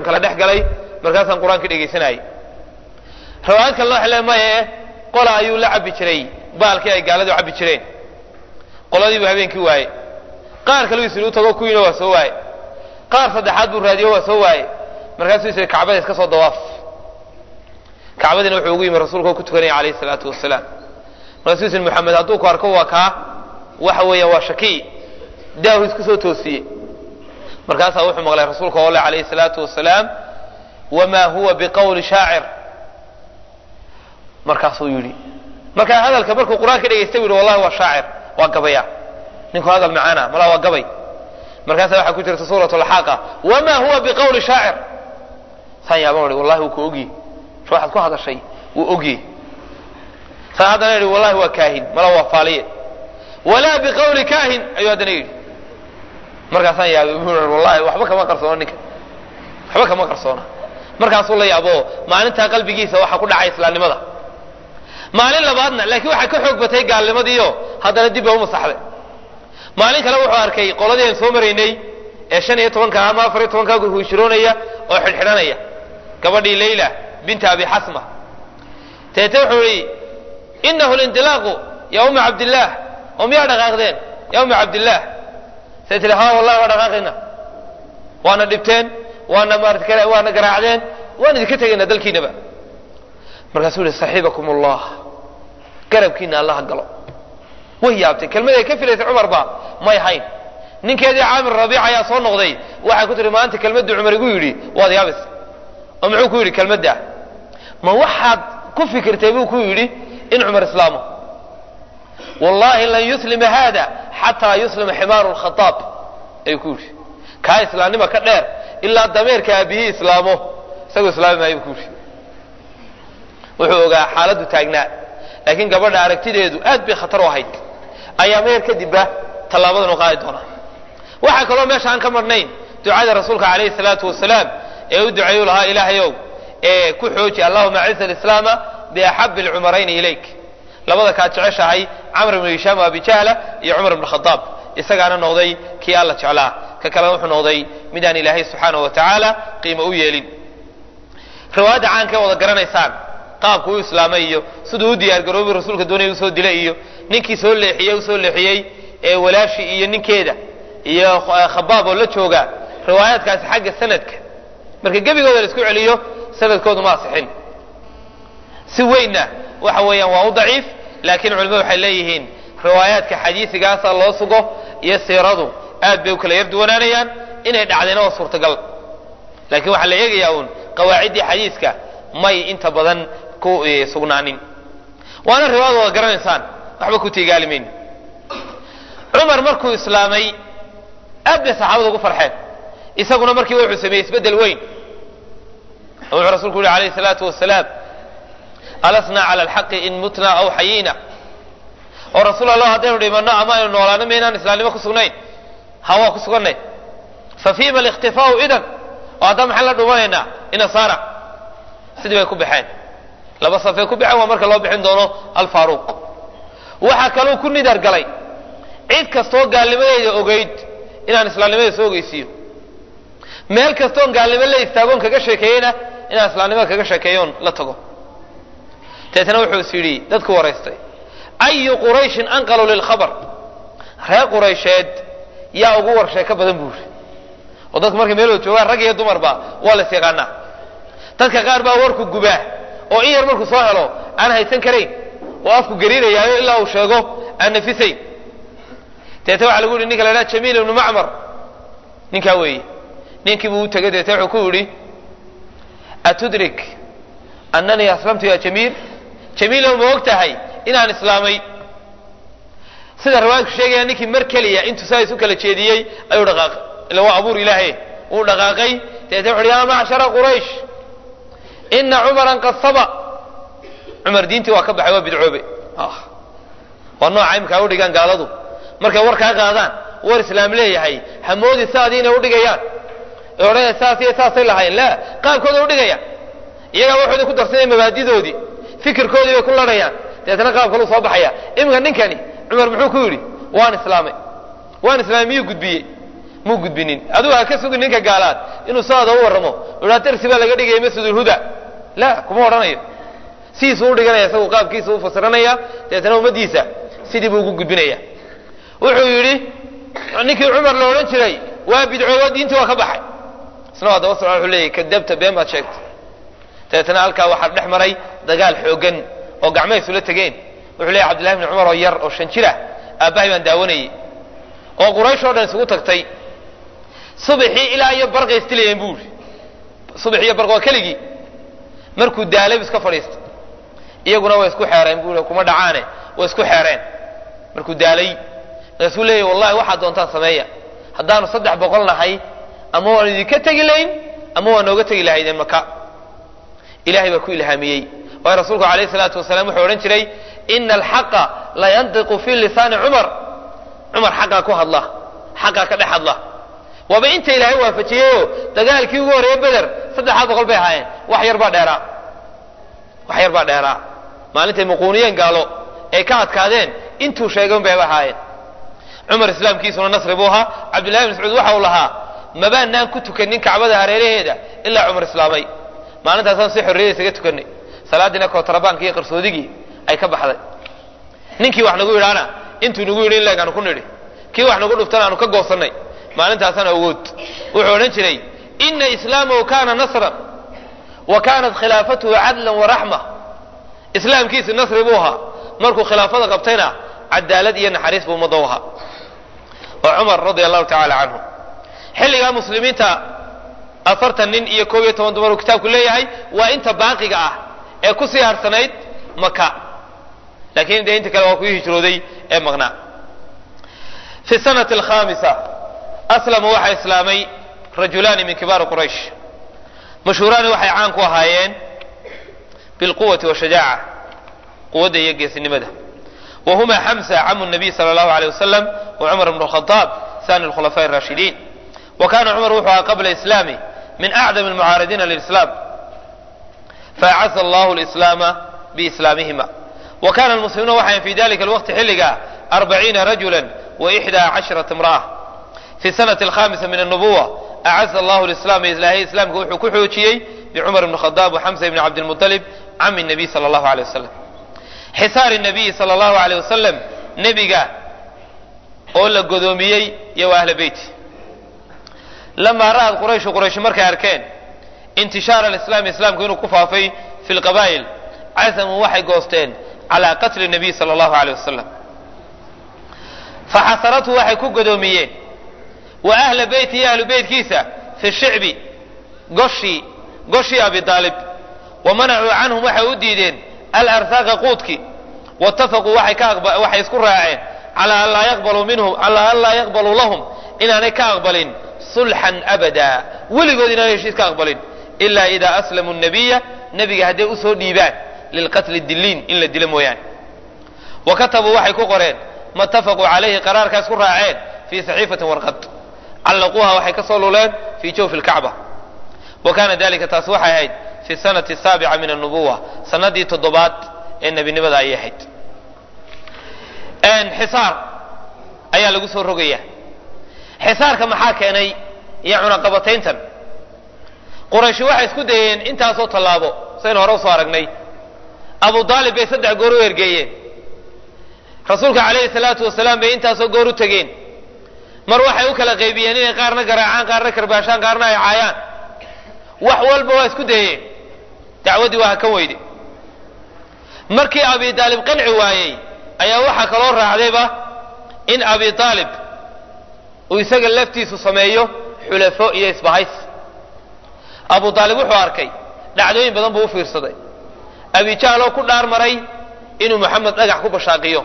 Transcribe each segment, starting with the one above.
kala dhex galay markaasaan qur-aanka dhegaysanayay riwaayad kale waxa le maye qola ayuu la cabbi jiray baalkii ay gaaladu cabbi jireen qoladiibuu habeenkii waaye qaar kale isiri u tago kuwiina waa soo waaye qaar saddexaad buu raadiyo waa soo waaye markaasuu isiri kacbada iska soo dawaaf kacbadiina wuxuu ugu yimi rasuulka oo ku tukanaya calayhi salaatu wasalaam markaasuu isiri maxamed hadduu ku arko waa kaa waxa weeyaan waa shakii daahu isku soo toosiyey markaasaa wuxuu maqlay rasuulka oo le calayhi salaatu wasalaam wamaa huwa biqawli shaacir markaasuu yidhi markaa hadalka markuu qur-aanka dhegaystay bu yidhi wallahi waa shaacir waa gabaya ninku hadal macaana malaa waa gabay markaasaa waxaa ku jirta suurat alxaaqa wamaa huwa biqawli shaacir saan yaaban ihi wallahi wuu ku ogye waxaad ku hadashay wuu ogye saan haddana yidhi wallahi waa kaahin malaa waa faaliye walaa biqawli kaahin ayuu haddana yidhi markaasaan yaabay bu wallahi waxba kama qarsoona ninka waxba kama qarsoona markaasuu la yaabo maalintaa qalbigiisa waxaa ku dhacay islaamnimada maalin labaadna laakiin waxaa ka xoog batay gaalnimadiiyo haddana dib baa u masaxday maalin kale wuxuu arkay qoladii aan soo maraynay ee shan iyo tobanka ama afar iyo tobanka huishiroonaya oo xidhxidhanaya gabadhii layla binta abi xasma teete wuxuu yihi inahu lindilaaqu ya umma cabdillaah oo miyaa dhaqaaqdeen ya umma cabdillaah say tihi ha wallahi waa dhaqaaqayna waana dhibteen waana maarata waana garaacdeen waan idinka tegaynaa dalkiinaba markaasuu yihi saxiibakum allah garabkiina allaha galo way yaabtay kelmad ay ka filaysay cumar ba may hayn ninkeedii caamir rabiic ayaa soo noqday waxay ku tihi maanta kelmaddu cumar igu yidhi waad yaabis oo muxuu ku yidhi kelmadda ma waxaad ku fikirtay buu ku yidhi in cumar islaamo wallahi lan yuslima hada xataa yuslima ximaaru lkhadaab ayuu ku yidhi kaa islaamnima ka dheer ilaa dameerka aabihii islaamo isagoo islaami maayo buu ku yidhi wuxuu ogaa xaaladdu taagnaa laakiin gabadha aragtideedu aad bay khatar u ahayd ayaa meer kadibba tallaabadan u qaadi doonaa waxaa kaloo meesha aan ka marnayn ducada rasuulka calayhi salaatu wasalaam ee u duceeyu lahaa ilaahayow ee ku xooji allahuma aciza alislaama biaxabi alcumarayni ilayk labada kaad jeceshahay camr ibnu hishaam o abi jahla iyo cumar ibn khadaab isagaana noqday kii alla jeclaa ka kalena wuxuu noqday midaan ilaahay subxaanahu wa tacaala qiimo u yeelin riwaayadda caanka wada garanaysaan qaabku u islaamay iyo siduu u diyaargaroobay rasuulka doonaya usoo dilay iyo ninkii soo leexiyey usoo leexiyey ee walaashi iyo ninkeeda iyo khabaab oo la jooga riwaayaadkaasi xagga sanadka marka gebigooda la isku celiyo sanadkoodu ma asixin si weynna waxa weeyaan waa u daciif laakiin culimadu waxay leeyihiin riwaayaadka xadiisigaasa loo sugo iyo siiradu aad bay u kala yar duwanaanayaan inay dhacdayna waa suurtagal laakiin waxaa la eegayaa uun qawaaciddii xadiiska may inta badan ku sugnaanin waana riwaayad wada garanaysaan waxba ku tiigaalimayn cumar markuu islaamay aad bay saxaabada ugu farxeen isaguna markiiba wuxuu sameeyey isbeddel weyn oo wuxuu rasuulku yihi alayhi salaatu wasalaam alasna cala alxaqi in mutna aw xayiina oo rasuul allah haddaynu dhimanno ama aynu noolaano maynaan islaamnimo ku sugnayn ha waa ku sugannay fa fiima alikhtifaau idan oo haddana maxaan la dhumanaynaa inasaara sidii bay ku baxeen laba safay ku baxeen waa marka loo bixin doono alfaaruuq waxaa kaluu ku nidar galay cid kastoo gaalnimadeeda ogeyd inaan islaamnimadeeda soo ogeysiiyo meel kastoon gaalnimo la istaagoon kaga sheekeeyena inaan islaamnimada kaga sheekeeyoon la tago deetna wuxuu is yidhi dadku waraystay ayu qurayshin anqalu lilkhabar reer quraysheed yaa ugu war sheeko badan buu yidhi oo dadku markay meel wada joogaan rag iyo dumarba waa la is yaqaanaa dadka qaar baa warku gubaa oo in yar markuu soo helo aan haysan karayn oo afku gariirayaayo ilaa uu sheego aan nafisayn deete waxaa lagu yihi ninka la ydhaha jamiil ibnu macmar ninkaa weeye ninkii buu u tegay deete wuxuu ku yidhi atudrik annanii aslamtu ya jamiil jamiilow ma og tahay inaan islaamay sida riwaayadku sheegaya ninkii mar keliya intuu saa isu kala jeediyey ayuu dhaqaaqay ila waa abuur ilaahe wuu dhaqaaqay deete wuxu uhi yaa macshara quraysh ina cumaran qad saba cumar diintii waa ka baxay waa bidcoobe waa nooca imkaa udhigaan gaaladu markay war kaa qaadaan war islaam leeyahay hamoodi saadii inay udhigayaan ee odhanaya saas iyo saasay lahayn la qaabkooda udhigaya iyagaa waxooda ku darsanaya mabaadidoodii fikirkoodii bay ku larhayaan deetna qaab kaluu soo baxaya iminka ninkani cumar muxuu ku yidhi waan islaamay waan islaamay miyuu gudbiyey muu gudbinin adigu ha ka sugin ninka gaalaad inuu saada u warramo idhaa darsi baa laga dhigaya masjidulhuda la kuma odhanayo sidiisuu u dhiganaya isagu qaabkiisa u fasiranaya dabeetana ummaddiisa sidii buu ugu gudbinaya wuxuu yidhi ninkii cumar la odhan jiray waa bidcoobo diintii waa ka baxay isna waa daba socda wuxuu leeyahy kadabta been baad sheegtay dabeetana halkaa waxaa dhex maray dagaal xoogan oo gacmaha isula tegeen wuxuu leeyahy cabdillahi bni cumar oo yar oo shan jir ah aabbahay baan daawanayey oo quraysh oo dhan isugu tagtay subaxii ilaa iyo barqay istilayeen buu yidhi subax iyo barq waa keligii markuu daalay bu iska fadhiistay iyaguna way isku xeereen buu yidhi kuma dhacaane way isku xeereen markuu daalay markaasuu leeyahy wallahi waxaad doontaan sameeya haddaanu saddex boqol nahay ama waan idinka tegi layn ama waa nooga tegi lahaydeen maka ilahay baa ku ilhaamiyey waayo rasuulku alayh salaatu wasalaam wuxuu odhan jiray ina alxaqa la yantiqu fi lisaani cumar cumar xaqaa ku hadla xaqaa ka dhex hadla waaba inta ilaahay waafajiyeyo dagaalkii ugu horeeye beder saddexdaa boqol bay ahaayeen wax yar baa dheeraa wax yar baa dheeraa maalintay muquuniyeen gaalo ay ka adkaadeen intuu sheegay un bayba ahaayeen cumar islaamkiisuna nasri buu ahaa cabdillahi bn mascuud waxa uu lahaa mabaanaan ku tukanin kacbada hareeraheeda ilaa cumar islaamay maalintaasaan si xorriyada isaga tukanay salaadiina kootarabaankii iyo qarsoodigii ay ka baxday ninkii wax nagu yidhaana intuu nagu yidhi in leeg aanu ku nidhi kii wax nagu dhuftana aanu ka goosannay maalintaasaan awood wuxuu odhan jiray ina islaamahu kana nasran wa kanat khilaafatuhu cadlan waraxma islaamkiisi nasri buu ahaa markuu khilaafada qabtayna cadaalad iyo naxariis buu ummadda u ahaa waa cumar radia allahu tacala canhu xilligaa muslimiinta afartan nin iyo koob iyo toban dumar uu kitaabku leeyahay waa inta baaqiga ah ee kusii harsanayd maka laakiin dee inta kale waa kuii hijrooday ee maqnaa fi sanati alkhamisa aslama waxaa islaamay rajulaani min kibaari quraysh mashhuuraani waxay caan ku ahaayeen bilquwati washajaaca quwadda iyo geesinimada wa huma xamsa camu nabiy sala allahu aleyh wasalam wa cumar bnu lkhadaab sani lkhulafaaء الraashidiin wa kana cumar wuxuu ahaa qabla islaami min acdam almucaaridiina lilislam faacaza allahu lislaama biislaamihima wa kana almuslimuuna waxayn fi dalika alwaqti xilliga arbaciina rajula waxdaa casharata imra'a fi sanati alkhamisa min annubuwa acaza allahu lislaama ilaahay islaamka wuxuu ku xoojiyey bicumar bni khadaab waxamsa bni cabdilmuطalib cami nabiy sala allahu aleyh wasalam xisaari nabiyi sala allahu aleyh wasalam nebiga oo la godoomiyey iyo wa ahla beyti lamaa ra'ad qurayshu quraysh markay arkeen intishaara alislaami islaamku inuu ku faafay fi lqabaa'il casamuu waxay goosteen calaa qatli nabiy sala allahu aleyh wasalam faxasaratu waxay ku godoomiyeen wa ahla beyti iyo ahlu beytkiisa fi shicbi goshii goshii abi aalib wa manacuu canhum waxay u diideen alarsaaqa quudki waitafaquu waxay isku raaceen calaa an laa yaqbaluu minhum calaa an laa yaqbaluu lahum inaanay ka aqbalin sulxan abada weligood inaanay heshiis ka aqbalin ilaa idaa aslamuu nabiya nebiga hadday usoo dhiibaan lilqatli diliin in la dilo mooyaane wa katabuu waxay ku qoreen ma itafaquu calayhi qaraarkaas ku raaceen fii saxiifatin warqad callaquuha waxay ka soo luleen fii jawfi lkacba wa kana dalika taas waxay ahayd fi sanati saabica min annubuwa sanadii toddobaad ee nebinimada ayay ahayd xisaar ayaa lagu soo rogaya xisaarka maxaa keenay iyo cunaqabatayntan qurayshi waxay isku dayeen intaasoo tallaabo saynu hore usoo aragnay abu aalib bay saddex goor u ergeeyeen rasuulka calayhi salaatu wasalaam bay intaasoo goor u tegeen mar waxay u kala qaybiyeen inay qaarna garaacaan qaarna karbaashaan qaarna ay caayaan wax walba waa isku dayeen dacwaddii waa hakan weyde markii abi aalib qanci waayey ayaa waxaa kaloo raacdayba in abi aalib uu isaga laftiisu sameeyo xulafo iyo isbahays abu aalib wuxuu arkay dhacdooyin badan buu u fiirsaday abijaaloo ku dhaar maray inuu moxamed dhagax ku bashaaqiyo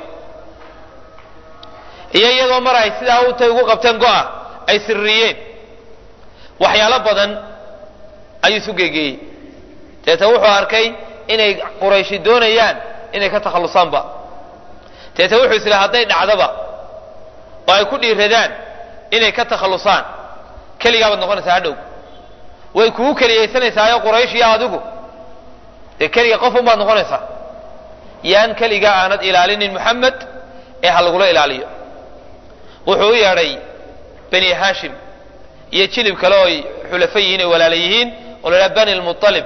iyo iyagoo mar ay sidaa utay ugu qabteen go'a ay sirriyeen waxyaalo badan ayuu isu geegeeyey deetan wuxuu arkay inay qurayshi doonayaan inay ka takhallusaanba deetan wuxuu isla hadday dhacdaba oo ay ku dhiiradaan inay ka takhallusaan keligaabaad noqonaysaa hadhow way kugu keliyaysanaysaao quraysh iyo adigu dee keliga qof un baad noqonaysaa yaan keligaa aanad ilaalinin moxamed ee ha lagula ilaaliyo wuxuu u yeedhay bani haashim iyo jilib kale oo ay xulafo yihiin ay walaala yihiin oo la yidhaha bani lmualib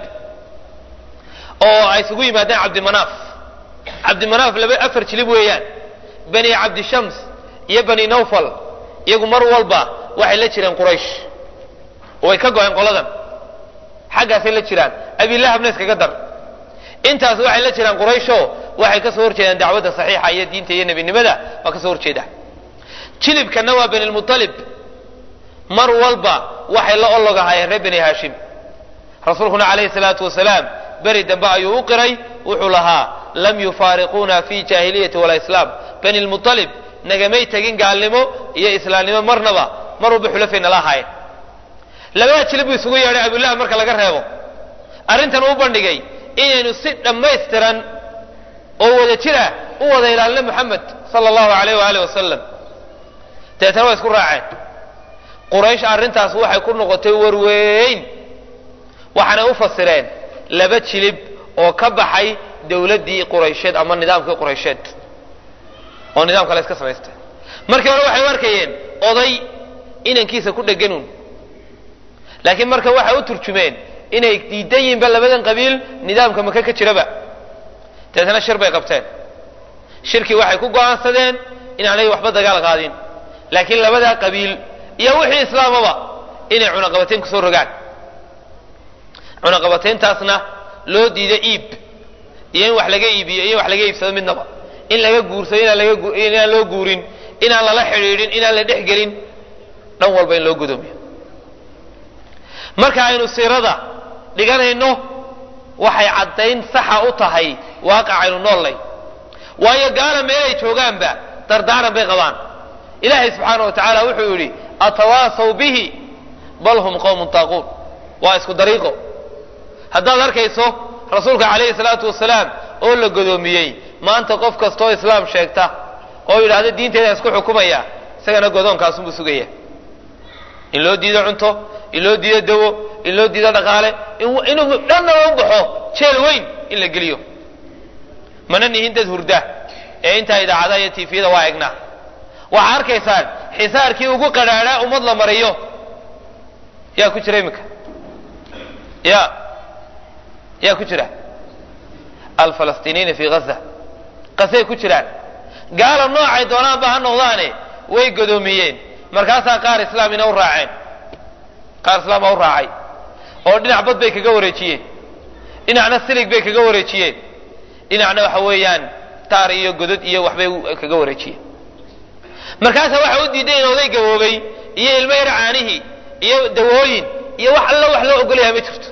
oo ay isugu yimaadeen cabdimanaaf cabdimanaaf laba afar jilib weeyaan bani cabdishams iyo bani nawfal iyagu mar walba waxay la jireen quraysh oo way ka go-een qoladan xaggaasay la jiraan abilahabna iskaga dar intaas waxay la jiraan qurayshoo waxay ka soo horjeedaan dacwadda saxiixa iyo diinta iyo nebinimada waa ka soo horjeeda jilibkana waa bani lmualib mar walba waxay la ologahayeen reer bani haashim rasuulkuna calayhi salaatu wasalaam beri dambe ayuu u qiray wuxuu lahaa lam yufaariquuna fi jaahiliyati walaa islaam bani lmualib nagamay tegin gaalnimo iyo islaamnimo marnaba mar walba xulafay nala ahaayeen labada jilib buu isugu yeedhay abulahab marka laga reebo arrintan uu bandhigay inaynu si dhammaystiran oo wada jir ah u wada ilaalino moxamed sala allahu alayh waaalih wasalam deetana waa isku raaceen quraysh arrintaas waxay ku noqotay warweyn waxaanay u fasireen laba jilib oo ka baxay dowladdii quraysheed ama nidaamkii quraysheed oo nidaamka la iska samaystay markii hore waxay u arkayeen oday inankiisa ku dheganuun laakiin marka waxay u turjumeen inay diidan yihiinba labadan qabiil nidaamka maka ka jiraba dabeetana shir bay qabteen shirkii waxay ku go'aansadeen inaanay waxba dagaal qaadin laakiin labadaa qabiil iyo wixii islaamaba inay cunaqabateyn kusoo rogaan cunaqabateyntaasna loo diido iib iyo in wax laga iibiyo iyo in wax laga iibsado midnaba in laga guursado inaan laga inaan loo guurin inaan lala xidhiidhin inaan la dhexgelin dhan walba in loo gudoomiyo marka aynu siirada dhiganayno waxay caddayn saxa u tahay waaqac aynu noollay waayo gaala meelay joogaanba dardaaran bay qabaan ilaahay subxaana wa tacaala wuxuu yidhi atawaasaw bihi bal hum qowmun taaquun waa isku dariiqo haddaad arkayso rasuulka calayhi salaatu wasalaam oo la godoomiyey maanta qof kastaoo islaam sheegta oo yidhaahda diinteedaan isku xukumaya isagana godoonkaasunbuu sugaya in loo diido cunto in loo diido dawo in loo diido dhaqaale inuu dhanna u baxo jeel weyn in la geliyo mana nihin dad hurda ee intaa idaacadaha iyo tifiyada waa egnaa waxaa arkaysaan xisaarkii ugu qadhaadhaa ummad la mariyo yaa ku jira iminka ya yaa ku jira alfalastiiniina fi gaza qasay ku jiraan gaala noocay doonaanba ha noqdaane way godoomiyeen markaasaa qaar islaamina u raaceen qaar islaam baa u raacay oo dhinac bad bay kaga wareejiyeen dhinacna silig bay kaga wareejiyeen dhinacna waxa weeyaan taar iyo godod iyo waxbay kaga wareejiyeen markaasaa waxa u diiday in oday gaboobay iyo ilmo yar caanihii iyo dawooyin iyo wax alla wax loo ogolyahay ma jirto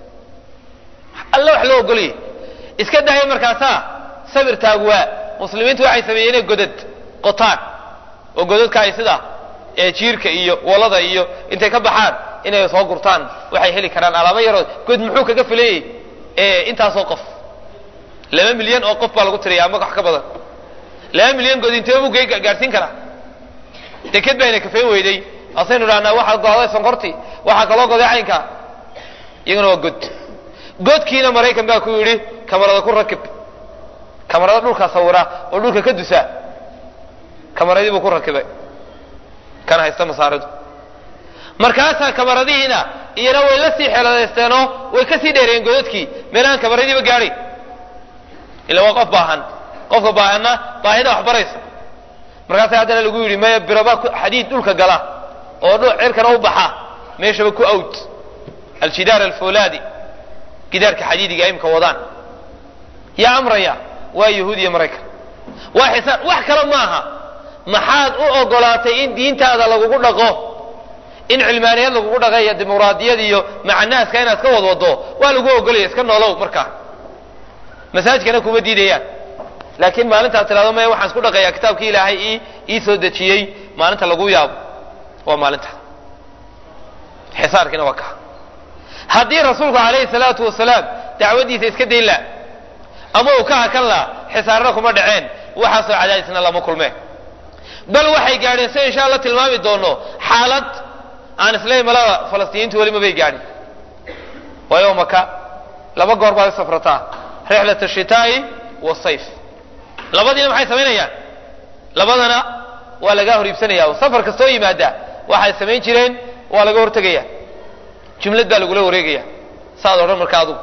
alla wax loo ogolyahay iska daaya markaasaa sabir taagwaa muslimiintu waxay sameeyeen inay godad qotaan oo godadka ay sida ee jiirka iyo walada iyo intay ka baxaan inay soo gurtaan waxay heli karaan alaamo yaroo god muxuu kaga filayey intaasoo qof laba milyan oo qof baa lagu tiriya ama wax ka badan laba milyan god intee buu gaadhsiin karaa deked bayna kafayn weyday asaynu dhahnaa waxaa go'day sonkortii waxaa kaloo goday caynka iyaguna waa god godkiina maraykan baa ku yidhi kamarada ku rakib kamarada dhulka sawira oo dhulka ka dusa kamaradii buu ku rakibay kana haysta masaaridu markaasaa kamaradihiina iyana way la sii xeeladaysteenoo way ka sii dheereeyeen godadkii meelahaan kamaradiiba gaadhay ila waa qof baahan qofka baahanna baahida wax baraysa markaasaa haddana lagu yidhi maya biraba xadiid dhulka gala oo cirkana u baxa meeshaba ku awd aljidaar alfulaadi gidaarka xadiidiga imka wadaan yaa amraya waa yahuud iyo maraykan waa xisaan wax kale maaha maxaad u ogolaatay in diintaada lagugu dhaqo in cilmaaniyad lagugu dhaqo iyo dimuqraadiyad iyo macanaaska inaad ka wadwado waa lagu ogolaya iska noolow markaa masaajkana kuma diidayaan laakiin maalintaad tidhahdo maya waxaan isku dhaqayaa kitaabkii ilaahay ii ii soo dejiyey maalinta lagu yaabo waa maalinta xisaarkiina waa kaa haddii rasuulku calayhi salaatu wasalaam dacwaddiisa iska dayn laha ama uu ka hakan laha xisaarna kuma dhaceen waxaasoo cadaadisna lama kulmeen bal waxay gaadheen si insha alla tilmaami doono xaalad aan islayn malada falastiiniintu weli mabay gaadhin waayo maka laba goor baad u safrataa rixlat ashitaa'i wasayf labadiina maxay samaynayaan labadana waa lagaa hor iibsanaya safar kastoo yimaada waxay samayn jireen waa laga hortegaya jumlad baa lagula wareegaya saad odhan marka adugu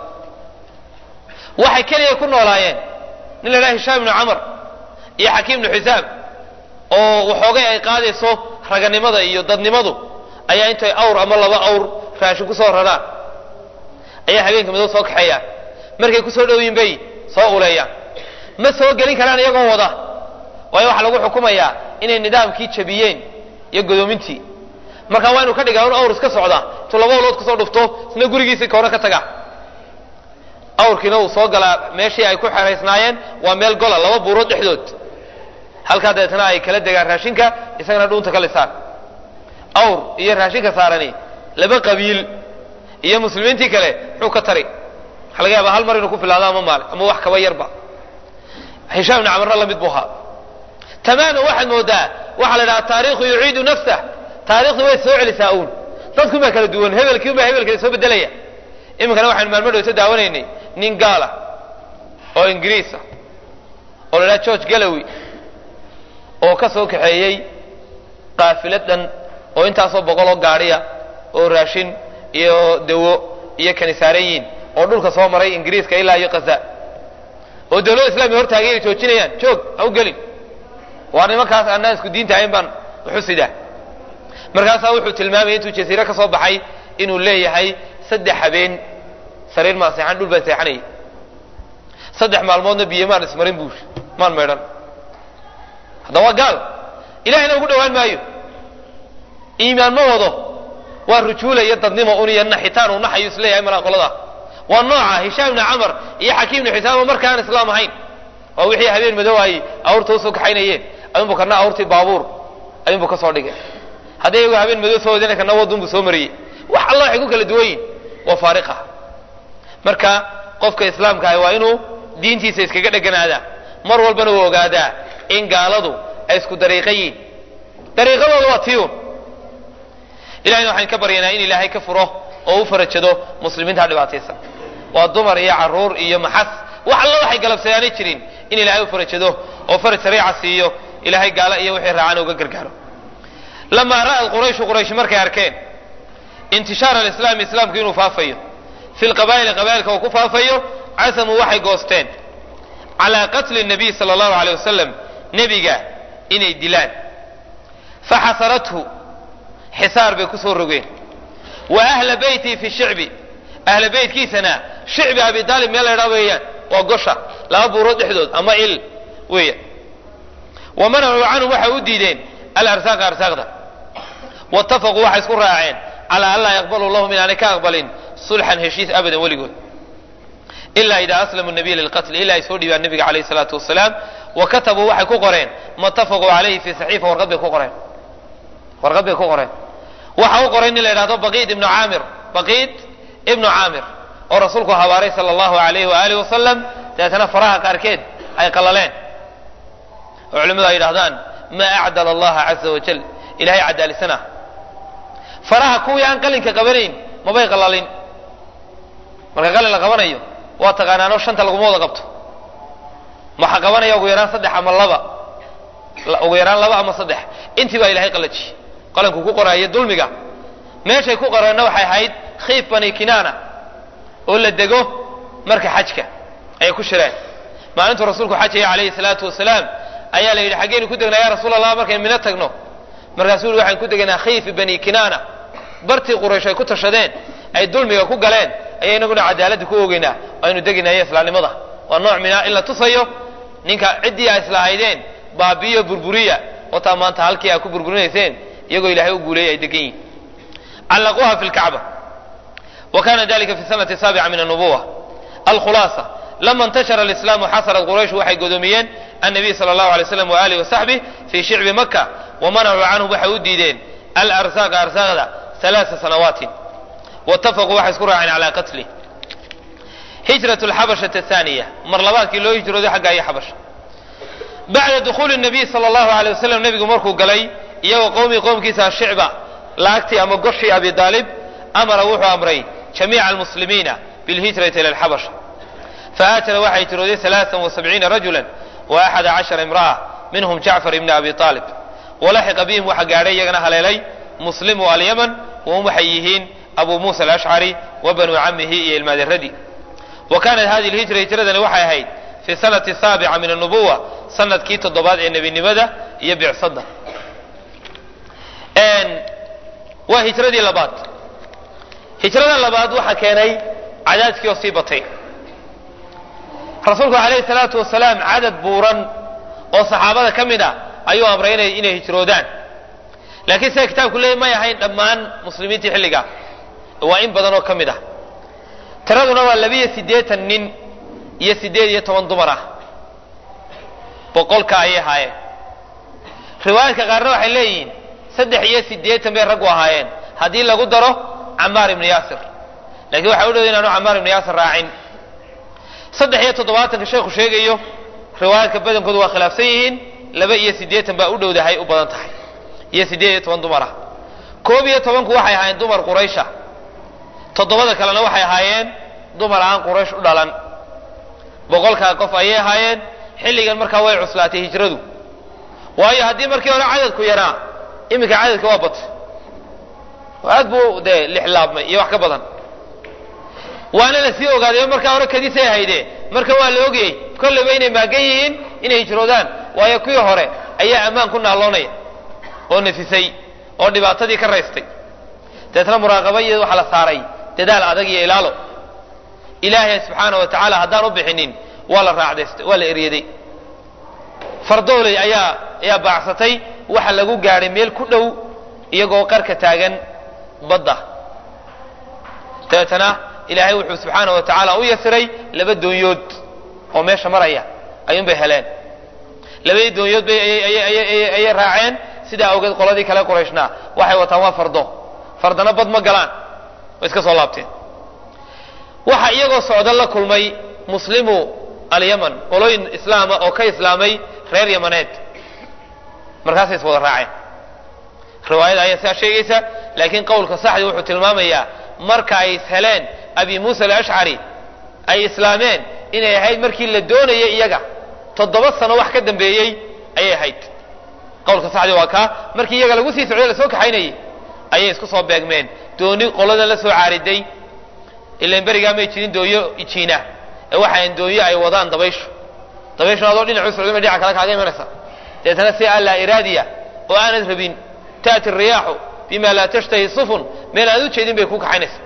waxay keliya ku noolaayeen nin la dhaha hishaam ibnu camar iyo xakiim ibnu xisaam oo waxoogay ay qaadayso raganimada iyo dadnimadu ayaa intay awr ama laba awr raashin ku soo raraan ayaa habeenka madow soo kaxeeyaan markay ku soo dhowiin bay soo uleeyaan ma soo gelin karaan iyagoo wada waayo waxaa lagu xukumayaa inay nidaamkii jabiyeen iyo godoomintii marka waa inu ka dhigaa un awr iska socda intuu laba olood kusoo dhufto isna gurigiisii kahore ka taga awrkiina uu soo galaa meeshii ay ku xeraysnaayeen waa meel gola laba buurood dhexdood halkaa dabeetana ay kala degaan raashinka isagana dhuunta ka lisaan awr iyo raashinka saarani laba qabiil iyo muslimiintii kale muxuu ka tari waxa laga yaaba hal mar inuu ku filaado ama maale ama wax kaba yarba hishaam ibni camarna lamid buu ahaa tamaaman waxaad moodaa waxaa la idhaha taariikhu yuciidu nafsah taarikhdu way soo celisaa uun dadkun baa kala duwan hebelkii un baa hebelkale soo bedelaya iminkana waxaynu maalmo dhowto daawanaynay nin gaala oo ingiriisa oo la idhaha george galowy oo ka soo kaxeeyey qaafilad dhan oo intaasoo boqol oo gaadhiya oo raashin iyo dawo iyo kanisaarayiin oo dhulka soo maray ingiriiska ilaa iyo kaza oo dawladda islamiya hortaagay inay joojinayaan joog ha u gelin waa nimankaas annaan isku diinta ahayn baan uxusidaa markaasaa wuxuu tilmaamayay intuu jasiire ka soo baxay inuu leeyahay saddex habeen sariir maan seexan dhul baan seexanayay saddex maalmoodna biyo maan ismarin buu maan maydhan hadda waa gaal ilahayna ugu dhowaan maayo iimaan ma wado waa rujuula iyo dadnimo un iyo naxitaan uu naxayu isleeyahay malaa qolada waa nooca hishaam ibni camar iyo xakiim ibni xisaam oo markaan islaam ahayn waa wixii habeen madow ay awrta usoo kaxaynayeen ayunbu kana awrtii baabuur ayunbu ka soo dhigay haddii iyagu habeen madow soo wadina kana wadunbu soo mariyey wax alla waxay ku kala duwan yihin waa faariqa marka qofka islaamka ahi waa inuu diintiisa iskaga dheganaada mar walbana uu ogaadaa in gaaladu ay isku dariiqa yihin dariiqadooda waa tiyun ilahayna waxaan ka baryanaa in ilaahay ka furo oo u farajado muslimiinta dhibaataysan waa dumar iyo caruur iyo maxas wax alla waxay galabsadaanay jirin in ilaahay u farajado oo faraj sariica siiyo ilaahay gaalo iyo wixii raacana uga gargaaro lamaa ra'ad qurayshu quraysh markay arkeen intishaar alislaami islaamku inuu faafayo fi lqabaa'ili qabaa'ilka uu ku faafayo casamuu waxay goosteen calaa qatli nabiy sala allahu aleyh wasalam nebiga inay dilaan faxasarathu xisaar bay ku soo rogeen wa ahla beytii fi shicbi ahla beytkiisana shicbi abi daalib meel laydhaa weeyaan waa gosha laba buurood dhexdood ama il weeyaan wa manacuu canhum waxay u diideen alarsaaqa arsaaqda waitafaquu waxay isku raaceen calaa an laa yaqbalu lahum inaanay ka aqbalin sulxan heshiis abadan weligood ilaa idaa aslamu nabiya lilqatl ilaa ay soo dhiibaan nabiga calayhi salaatu wasalaam wa katabuu waxay ku qoreen ma tafaquu calayhi fi saxiifa warqad bay ku qoreen warqad bay ku qoreen waxa u qoray nin la yidhahdo baqiid ibnu caamir baqiid ibnu caamir oo rasuulku habaaray sala allahu alayhi waaalih wasalam dabeetana faraha qaarkeed ay qalaleen oo culimmadu ay yidhahdaan maa acdala allaha caza wajal ilahay cadaalisana faraha kuwii aan qalinka qabanayn mabay qalalin marka qalin la qabanayo waa taqaanaanoo shanta laguma wada qabto maxaa qabanaya ugu yaraan saddex ama laba ugu yaraan laba ama saddex intii baa ilahay qalaji qalanku ku qoraayo dulmiga meeshay ku qoreenna waxay ahayd khiif bani kinaana oo la dego marka xajka ayay ku shireen maalintuu rasuulku xajaya calayhi salaatu wasalaam ayaa la yidhi xaggeynu ku degnaa ya rasuul allah markaynu mino tagno markaasuu yihi waxaan ku deganaa khiifi bani kinaana bartii quraysh ay ku tashadeen ay dulmiga ku galeen ayaa inaguna cadaaladda ku ogeynaa aynu deginaya islaamnimada waa nooc mina in la tusayo ninka ciddii a islahaydeen baabiyo burburiya wataa maanta halkii aa ku burburinayseen iyagoo ilahay u guuleeyay ay degan yihin callaquuha fi lkacba wa kana dalika fi sanati saabica min annubuwa alkhulaasa lama intashara alislaamu xasarat quraysh waxay godoomiyeen annabiy sala allahu alay slam waalihi wasaxbih fii shicbi maka wamanacuu canhum waxay u diideen alarsaaqa arsaaqda alaaa sanawaatin waitafaquu waxay isku raaceen calaa qatlih hijrat lxabashati athaniya mar labaadkii loo hijrooday xagga iyo xabasha bacda dukhuuli nabiy sala allahu alay wasalam nebigu markuu galay iyagoo qowmii qowmkiisa shicba laagtii ama goshii abi daalib amara wuxuu amray jamiica almuslimiina bilhijrati ila alxabasha fahaajara waxaa hijrooday alaaan wasabciina rajula wa axada cashara imra'a minhum jacfar ibni abi aalib walaxiqa bihim waxaa gaadhay iyagana haleelay muslimu alyaman wahum waxay yihiin abu muusa alashcari wa banuu camihi iyo ilmaaderadii wa kaanat hadihi lhijra hijradani waxay ahayd fi sanati saabica min annubuwa sanadkii toddobaad ee nebinimada iyo bicsadda waa hijradii labaad hijrada labaad waxaa keenay cadaadkii oo sii batay rasuulku alayhi salaatu wasalaam cadad buuran oo saxaabada ka mid ah ayuu amray inay inay hijroodaan laakiin sida kitaabku leeyay may ahayn dhammaan muslimiintii xilligaa waa in badan oo ka mid ah tiraduna waa labiyo siddeetan nin iyo siddeed iyo toban dumar ah boqolka ayay ahaayeen riwaayadka qaarna waxay leeyihiin saddex iyo siddeetan bay raggu ahaayeen haddii lagu daro camaar ibnu yaasir lakiin waxaa u dhowday inaanu camaar ibnu yaasir raacin saddex iyo toddobaatanka sheekhu sheegayo riwaayaadka badankoodu waa khilaafsan yihiin laba iyo siddeetan baa u dhowdahay u badan tahay iyo siddeed iyo toban dumar ah koob iyo tobanku waxay ahaayeen dumar quraysha toddobada kalena waxay ahaayeen dumar aan quraysh u dhalan boqolkaa qof ayay ahaayeen xilligan markaa way cuslaatay hijradu waayo haddii markii hore cadadku yaraa iminka cadadka waa batay aad buu dee lixlaabmay iyo wax ka badan waana la sii ogaaday markaa hore kadisay hayde marka waa la ogayey kolleyba inay maagan yihiin inay hijroodaan waayo kuwii hore ayaa ammaan ku naalloonaya oo nafisay oo dhibaatadii ka raystay deetna muraaqaba iyo waxaa la saaray dadaal adag iyo ilaalo ilaahay subxaana wa tacaala haddaan u bixinin waa la raacdaystay waa la eryaday fardooley ayaa ayaa baacsatay waxa lagu gaadhay meel ku dhow iyagoo qarka taagan badda dabeetana ilaahay wuxuu subxaana wa tacaala u yasiray laba doonyood oo meesha maraya ayuunbay heleen labadii doonyood bay ayay raaceen sidaa awgeed qoladii kale qurayshnaa waxay wataan waa fardo fardana bad ma galaan way iska soo laabteen waxa iyagoo socda la kulmay muslimu alyaman qolooyin islaama oo ka islaamay reer yamaneed markaasay is wada raaceen riwaayada ayaa sidaa sheegaysa laakiin qowlka saxdi wuxuu tilmaamayaa marka ay is heleen abi muusa alashcari ay islaameen inay ahayd markii la doonayay iyaga toddoba sano wax ka dambeeyey ayay ahayd qowlka saxdi waa kaa markii iyaga lagu sii socday lasoo kaxaynayay ayay isku soo beegmeen dooni qoladan la soo caariday ilan berigaa may jirin doonyo jiina ee waxaan doonyo ay wadaan dabayshu dabayshu adoo dhinacu socday ma dhinaca kale kaaga imanaysa deetana si allaa iraadiya oo aanad rabin taati riyaaxu bima laa tashtahi sufun meel aad u jeedin bay ku kaxaynaysa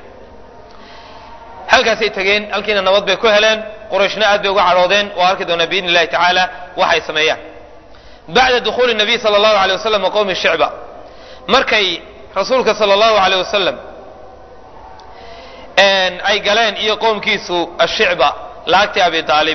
halkaasay tegeen halkiina nabad bay ku heleen qurayshna aad bay uga cadhoodeen oo arki doonaa biidni illahi tacaala waxay sameeyaan bacda dukhuuli nabiy sala allahu alay wasalam wa qowmi shicba markay rasuulka sala allahu aleyh wasalam ay galeen iyo qowmkiisu ashicba laagtii abi aalib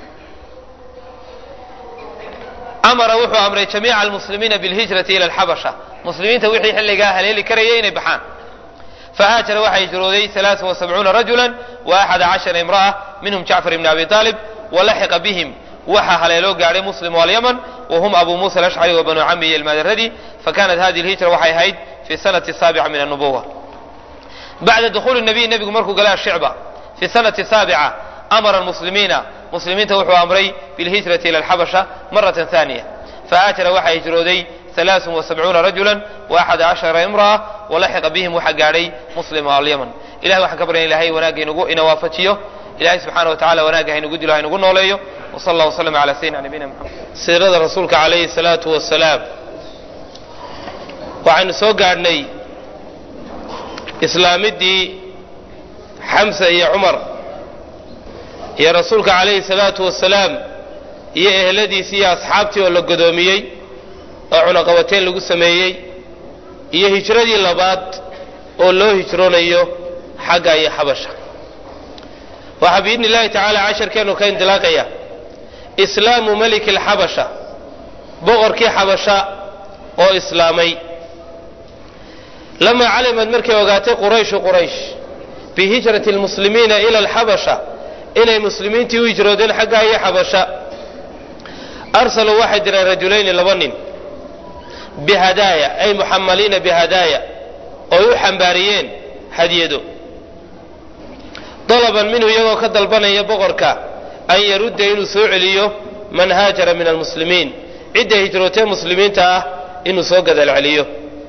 amara wuxuu amray jamiica almuslimiina bilhijrati ila alxabasha muslimiinta wixii xilligaa haleeli karayay inay baxaan fahaajara waxaa hijrooday alaaa wasabcuuna rajula wa axada cashara imra'a minhum jacfar ibni abi aalib walaxiqa bihim waxaa haleeloo gaadhay muslim alyaman wahum abu muusa alashcari wa banuu cami iyo ilmaadaradi fakanat hadihi lhijra waxay ahayd fi sanati saabica min annubuwa bacda dukhuuli nabiy nebigu markuu galay ashicba fi sanati saabica amara almuslimiina muslimiinta wuxuu amray bilhijrati ila alxabasha maratan thaniya fahaajara waxaa hijrooday alaaثun وasabcuuna rajula وaxada cashara imra'a walaxiqa bihim waxaa gaadhay muslim alyaman ilahay waxaan ka baryan ilahay wanaagga inugu ina waafajiyo ilahay subxaana wa tacala wanaagga haynugu dilo haynugu nooleeyo wsal allah wslm ala sayidina nabiyina mxamed siirada rasuulka calayhi الsalaatu wasalaam waxaynu soo gaadhnay islaamidii xamsa iyo cumar iyo rasuulka calayhi الsalaatu wasalaam iyo ehladiisii iyo asxaabtii oo la godoomiyey oo cunaqabateen lagu sameeyey iyo hijradii labaad oo loo hijroonayo xagga iyo xabasha waxaa biidni illahi tacaala casharkeennu ka indilaaqaya islaamu meliki alxabasha boqorkii xabasha oo islaamay lamaa calimad markay ogaatay qurayshu quraysh bihijrati lmuslimiina ila alxabasha inay muslimiintii u hijroodeen xaggaa iyo xabasha arsaluu waxay direen rajulayni laba nin bihadaaya ay muxamaliina bihadaaya ooy u xambaariyeen hadyado dalaban minhu iyagoo ka dalbanaya boqorka an yarudda inuu soo celiyo man haajara min almuslimiin cidday hijrootee muslimiinta ah inuu soo gadal celiyo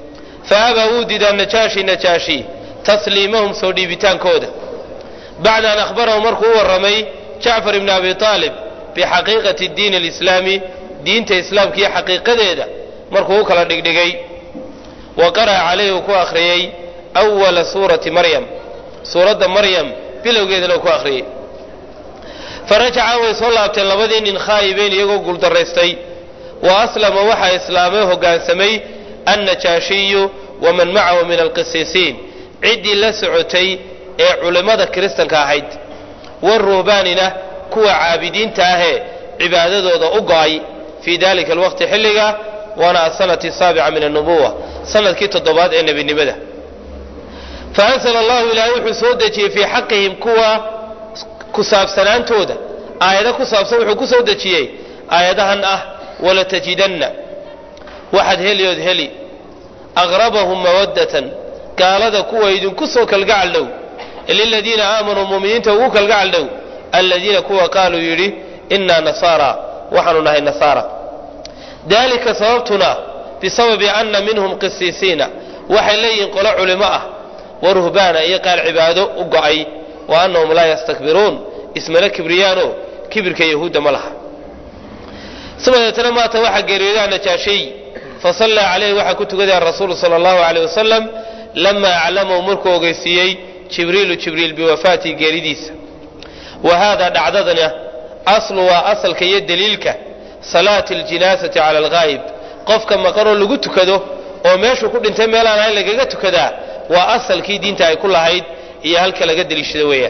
fa abaa wuu diidaa najaashi najaashi tasliimahum soo dhiibitaankooda bacda an akhbarahum markuu u warramay jacfar ibni abi aalib bixaqiiqati diin alislaami diinta islaamka iyo xaqiiqadeeda markuu u kala dhigdhigay wa qara'a calayhi uu ku akhriyey awala suurati maryam suuradda maryam bilowgeedana uu ku akhriyey farajaca way soo laabteen labadii nin khaa'ibeyn iyagoo guuldaraystay wa aslama waxaa islaamay hoggaansamay annajaashiyu waman macahu min alqisiisiin ciddii la socotay ee culimmada kiristanka ahayd waruhbaanina kuwa caabidiinta ahee cibaadadooda u go'ay fii dalika alwaqti xilliga waana asanati asaabica min annubuwa sanadkii toddobaad ee nebinimada fa ansala allahu ilaahay wuxuu soo dejiyey fii xaqihim kuwa ku saabsanaantooda aayado ku saabsan wuxuu ku soo dejiyey aayadahan ah walatajidanna waxaad heliyood heli aqrabahum mawaddatan gaalada kuwa idinku soo kalgacal dhow liladiina aamanuu muminiinta ugu kalgacal dhow aladiina kuwa qaaluu yidhi innaa nasaara waxaanu nahay nasaara dalika sababtuna bisababi anna minhum qisiisiina waxay leeyihiin qolo culimo ah wa ruhbaana iyo qaar cibaado u go'ay wa annahum laa yastakbiruun ismana kibriyaano kibirka yahuudda ma laha sibadeetana maata waxaa geeriyoodaa najaashiy fasallaa calayhi waxaa ku tukaday arasuulu sala allahu aleyh wasalam lamaa aclamahu markuu ogeysiiyey jibriilu jibriil biwafaatii geeridiisa wa haadaa dhacdadana aslu waa asalka iyo daliilka salaati aljinaasati cala alghaayib qofka maqanoo lagu tukado oo meeshuu ku dhintay meelaan ahayn lagaga tukadaa waa asalkii diinta ay ku lahayd iyo halka laga deliishado weeyaan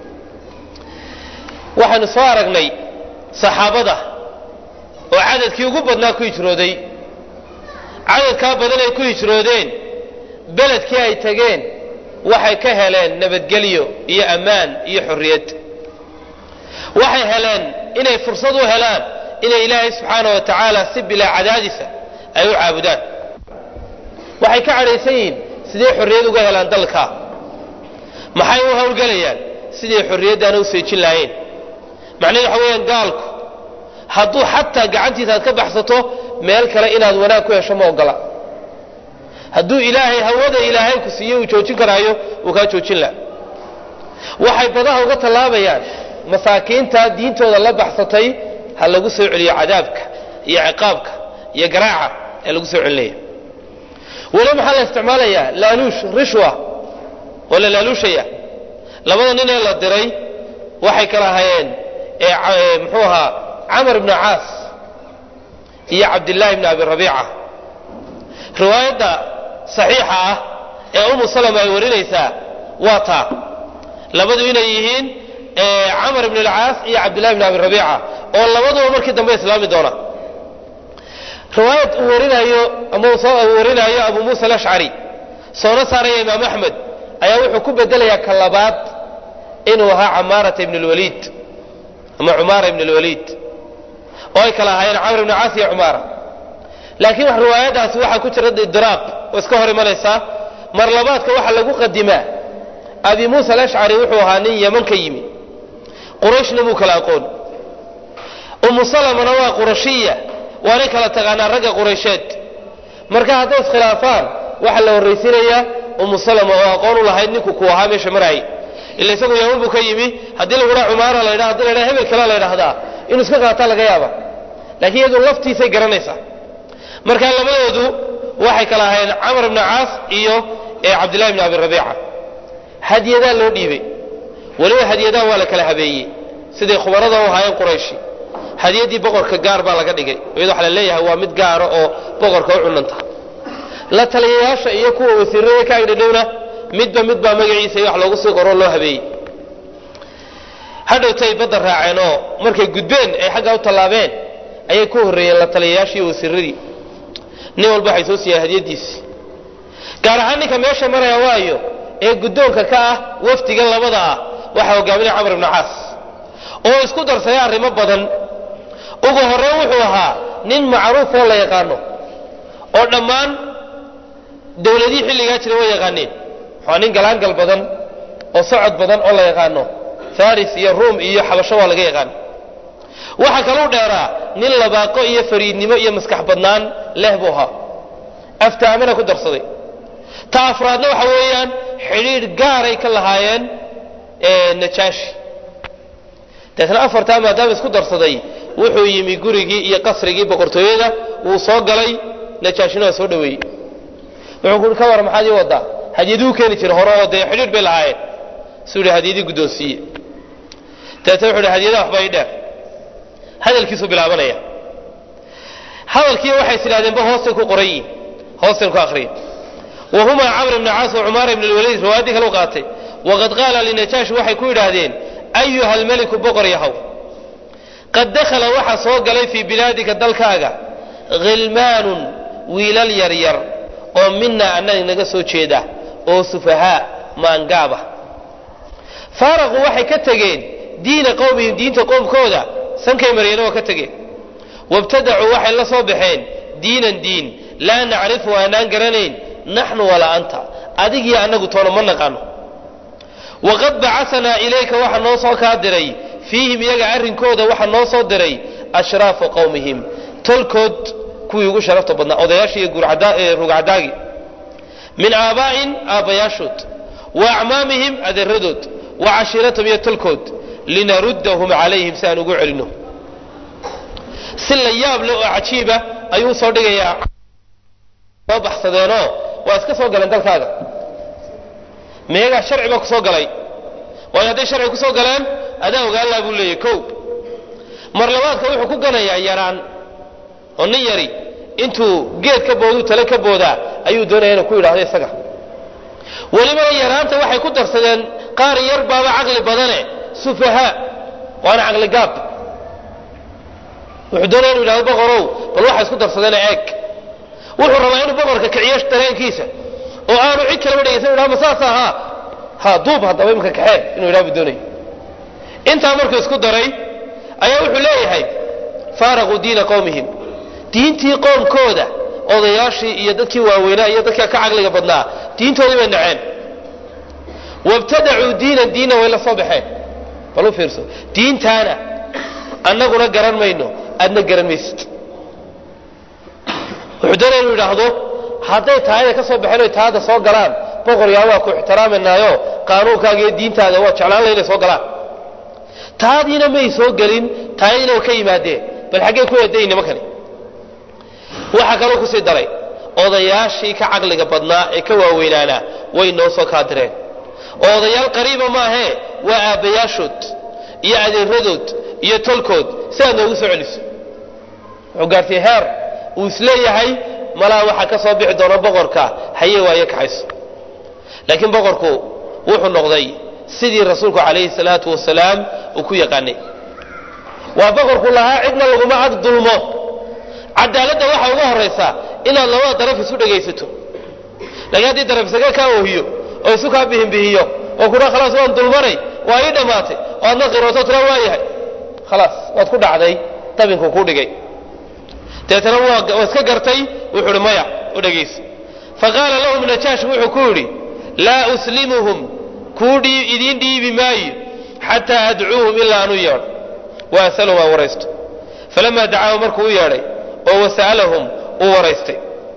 waxaanu soo aragnay saxaabada oo cadadkii ugu badnaa ku hijrooday cadadkaa badan ay ku hijroodeen beledkii ay tageen waxay ka heleen nabadgelyo iyo ammaan iyo xorriyad waxay heleen inay fursad u helaan inay ilaahay subxaana wa tacaala si bilaa cadaadisa ay u caabudaan waxay ka cadhaysan yihiin siday xorriyad uga helaan dalka maxay u howlgelayaan siday xorriyaddaana u seejin lahayn macnahedu waxa weeyaan gaalku hadduu xataa gacantiisa aad ka baxsato meel kale inaad wanaag ku hesho ma ogola hadduu ilaahay hawada ilaahay ku siiye uu joojin karaayo uu kaa joojin laha waxay badaha uga tallaabayaan masaakiinta diintooda la baxsatay ha lagu soo celiyo cadaabka iyo ciqaabka iyo garaaca ee lagu soo celinaya weli maxaa la isticmaalayaa laaluush rishwa oo la laaluushaya labada nin ee la diray waxay kala hayeen muxuu ahaa camar ibnu caas iyo cabdillaahi ibni abi rabiica riwaayadda saxiixa ah ee umu salama ay warinaysaa waa taa labadu inay yihiin camar ibn alcaas iyo cabdillahi ibn abi rabiica oo labaduba markii dambe islaami doona riwaayad uu warinayo ama uu warinaayo abu muusa alashcari soona saaraya imaam axmed ayaa wuxuu ku bedelayaa ka labaad inuu ahaa camaarata ibn lwaliid ama cumaara ibn lwaliid oo ay kala ahaayeen camr ibn caas iyo cumaara laakiin wax riwaayadaasi waxaa ku jira idiraab oo iska hor imanaysaa mar labaadka waxaa lagu qadimaa abi muusa alashcari wuxuu ahaa nin yeman ka yimi qurayshna muu kala aqoon umu salamana waa qurashiya waanay kala taqaanaa ragga quraysheed marka hadday iskhilaafaan waxaa la horraysiinayaa umu salama oo aqoon u lahayd ninku ku ahaa meesha maraayay ila isagu yeman buu ka yimi haddii lagu dhaa cumaara la ydha hadii la ydhaha hebel kale la ydhahdaa inuu iska qaataa laga yaaba laakiin iyadu laftiisay garanaysaa marka labadoodu waxay kala ahayn camar ibnu caas iyo cabdillahi ibni abi rabiica hadyadaa loo dhiibay weliba hadyadaa waa la kala habeeyey siday khubarada u ahaayeen qurayshi hadyaddii boqorka gaar baa laga dhigay iyado waxa la leeyahay waa mid gaara oo boqorka u cunanta la taliyayaasha iyo kuwa wasiirada ka agdhadhowna midba midbaa magaciisa iyo wax loogu sii qoroo loo habeeyey hadhowtay badda raaceen oo markay gudbeen ay xaggaa u tallaabeen ayay ku horreeyeen la taliyayaashii iyo wasiiradii nin walba waxay soo siiyaan hadyadiisi gaar ahaan ninka meesha maraya waayo ee guddoonka ka ah wafdigan labada ah waxaa hogaaminaya camar ibnu caas oo isku darsaya arrimo badan ugu horreyn wuxuu ahaa nin macruuf oo la yaqaano oo dhammaan dowladihii xilligaa jira way yaqaaneen waa nin galaangal badan oo socod badan oo la yaqaano faris iyo ruum iyo xabasho waa laga yaqaan waxaa kaluu dheeraa nin labaaqo iyo fariidnimo iyo maskax badnaan leh buu ahaa aftaamana ku darsaday ta afraadna waxa weeyaan xidhiidh gaaray ka lahaayeen najaashi deetna afartaa maadaama isku darsaday wuxuu yimi gurigii iyo qasrigii boqortooyada wuu soo galay najaashina waa soo dhaweeyey wuxuu kuhi ka war maxaad ii wadaa hadyaduu keeni jira hore oo dee xidhiidh bay lahaayeen suu yihi hadyadii guddoonsiiye dabeetna wuxu hi hadyadaha waxbaa ii dheer hadalkiisuu bilaabanaya hadalkii waxay is idhahdeenba hoostay ku qoran yihin hoostaynu ku akriya wahuma camr bn caas wa cumaara bn lwaliid riwaayadii kale u qaatay waqad qaala linajaashi waxay ku yidhaahdeen ayuha almeliku boqor yahow qad dakhala waxaa soo galay fii bilaadika dalkaaga khilmaanun wiilal yaryar oo minaa annaga naga soo jeeda oo sufahaa maangaaba faaraquu waxay ka tegeen diina qowmihim diinta qoomkooda sankay maryeena waa ka tegeen wabtadacuu waxay la soo baxeen diinan diin laa nacrifu aanaan garanayn naxnu walaa anta adigiyo annagu toona ma naqaano waqad bacasanaa ilayka waxaa noo soo kaa diray fiihim iyaga arrinkooda waxaa noo soo diray ashraafu qowmihim tolkood kuwii ugu sharafta badnaa odayaashii iyo rugcadaagi min aabaa'in aabbayaashood wa acmaamihim adeeradood wa cashiiratahum iyo tolkood linaruddahum calayhim si aan ugu celinno si la yaab leh oo cajiiba ayuu usoo dhigayaa soo baxsadeenoo waa iska soo galeen dalkaaga miyagaa sharci baa ku soo galay waayo hadday sharci ku soo galeen adaa ogaanlaa buu leeyahy kow mar labaadka wuxuu ku ganayaa yaraan oo nin yari intuu geed ka booduu tale ka boodaa ayuu doonaya inuu ku yidhahdo isaga welibana yaraanta waxay ku darsadeen qaar yar baaba caqli badane sufahaa waana caqli gaab wuxuu doonaya inu yidhahdo boqorow bal waxay isku darsadeen eeg wuxuu rabaa inuu boqorka kiciyo dareenkiisa oo aanu cid kaleba dhegaysan yidhahdo ma saas ahaa ha duub haddaba imika kaxee inuu yidhahdo buu doonaya intaa markuu isku daray ayaa wuxuu leeyahay faaraquu diina qowmihim diintii qoomkooda odayaashii iyo dadkii waaweynaa iyo dadka ka caqliga badnaa diintoodii bay naceen wabtadacuu diinan diina way la soo baxeen bal u fiirso diintaana annaguna garan mayno aadna garan maysid wuxuu doonaya inuu yidhaahdo hadday taayada ka soo baxeen oy taada soo galaan boqor yaa waa ku ixtiraamanaayo qaanuunkaaga iyo diintaada waa jeclaan leh inay soo galaan taadiina may soo gelin taayadiina way ka yimaadeen bal xaggee ku eedayin nimankani waxaa kaloo kusii daray odayaashii ka caqliga badnaa ee ka waaweynaanaa way noo soo kaadireen oo odayaal qariiba maahee waa aabbayaashood iyo adeeradood iyo tolkood si aad noogu soo celiso wuxuu gaartay heer uu isleeyahay malaa waxaa ka soo bixi doona boqorka haye waaye kaxayso laakiin boqorku wuxuu noqday sidii rasuulku calayhi salaatu wasalaam uu ku yaqaanay waa boqorku lahaa cidna laguma ag dulmo cadaaladda waxaa uga horaysa inaad labada daraf isu dhegaysato laakiin haddii daraf isaga kaa oohiyo oo isu kaa bihinbihiyo oo kudha khalaas waan dulmanay waa ii dhammaatay oo aadna qirooto tira waa yahay khalaas waad ku dhacday dabinku ku dhigay deetana waa iska gartay wuxuu ihi maya u dhegaysa faqaala lahum najaash wuxuu ku yidhi laa uslimuhum kuu idiin dhiibi maayo xataa adcuuhum ilaa aanu yeedho wa asalhum aan waraysto falamaa dacaahu markuu u yeedhay oo wasa'alahum uu waraystay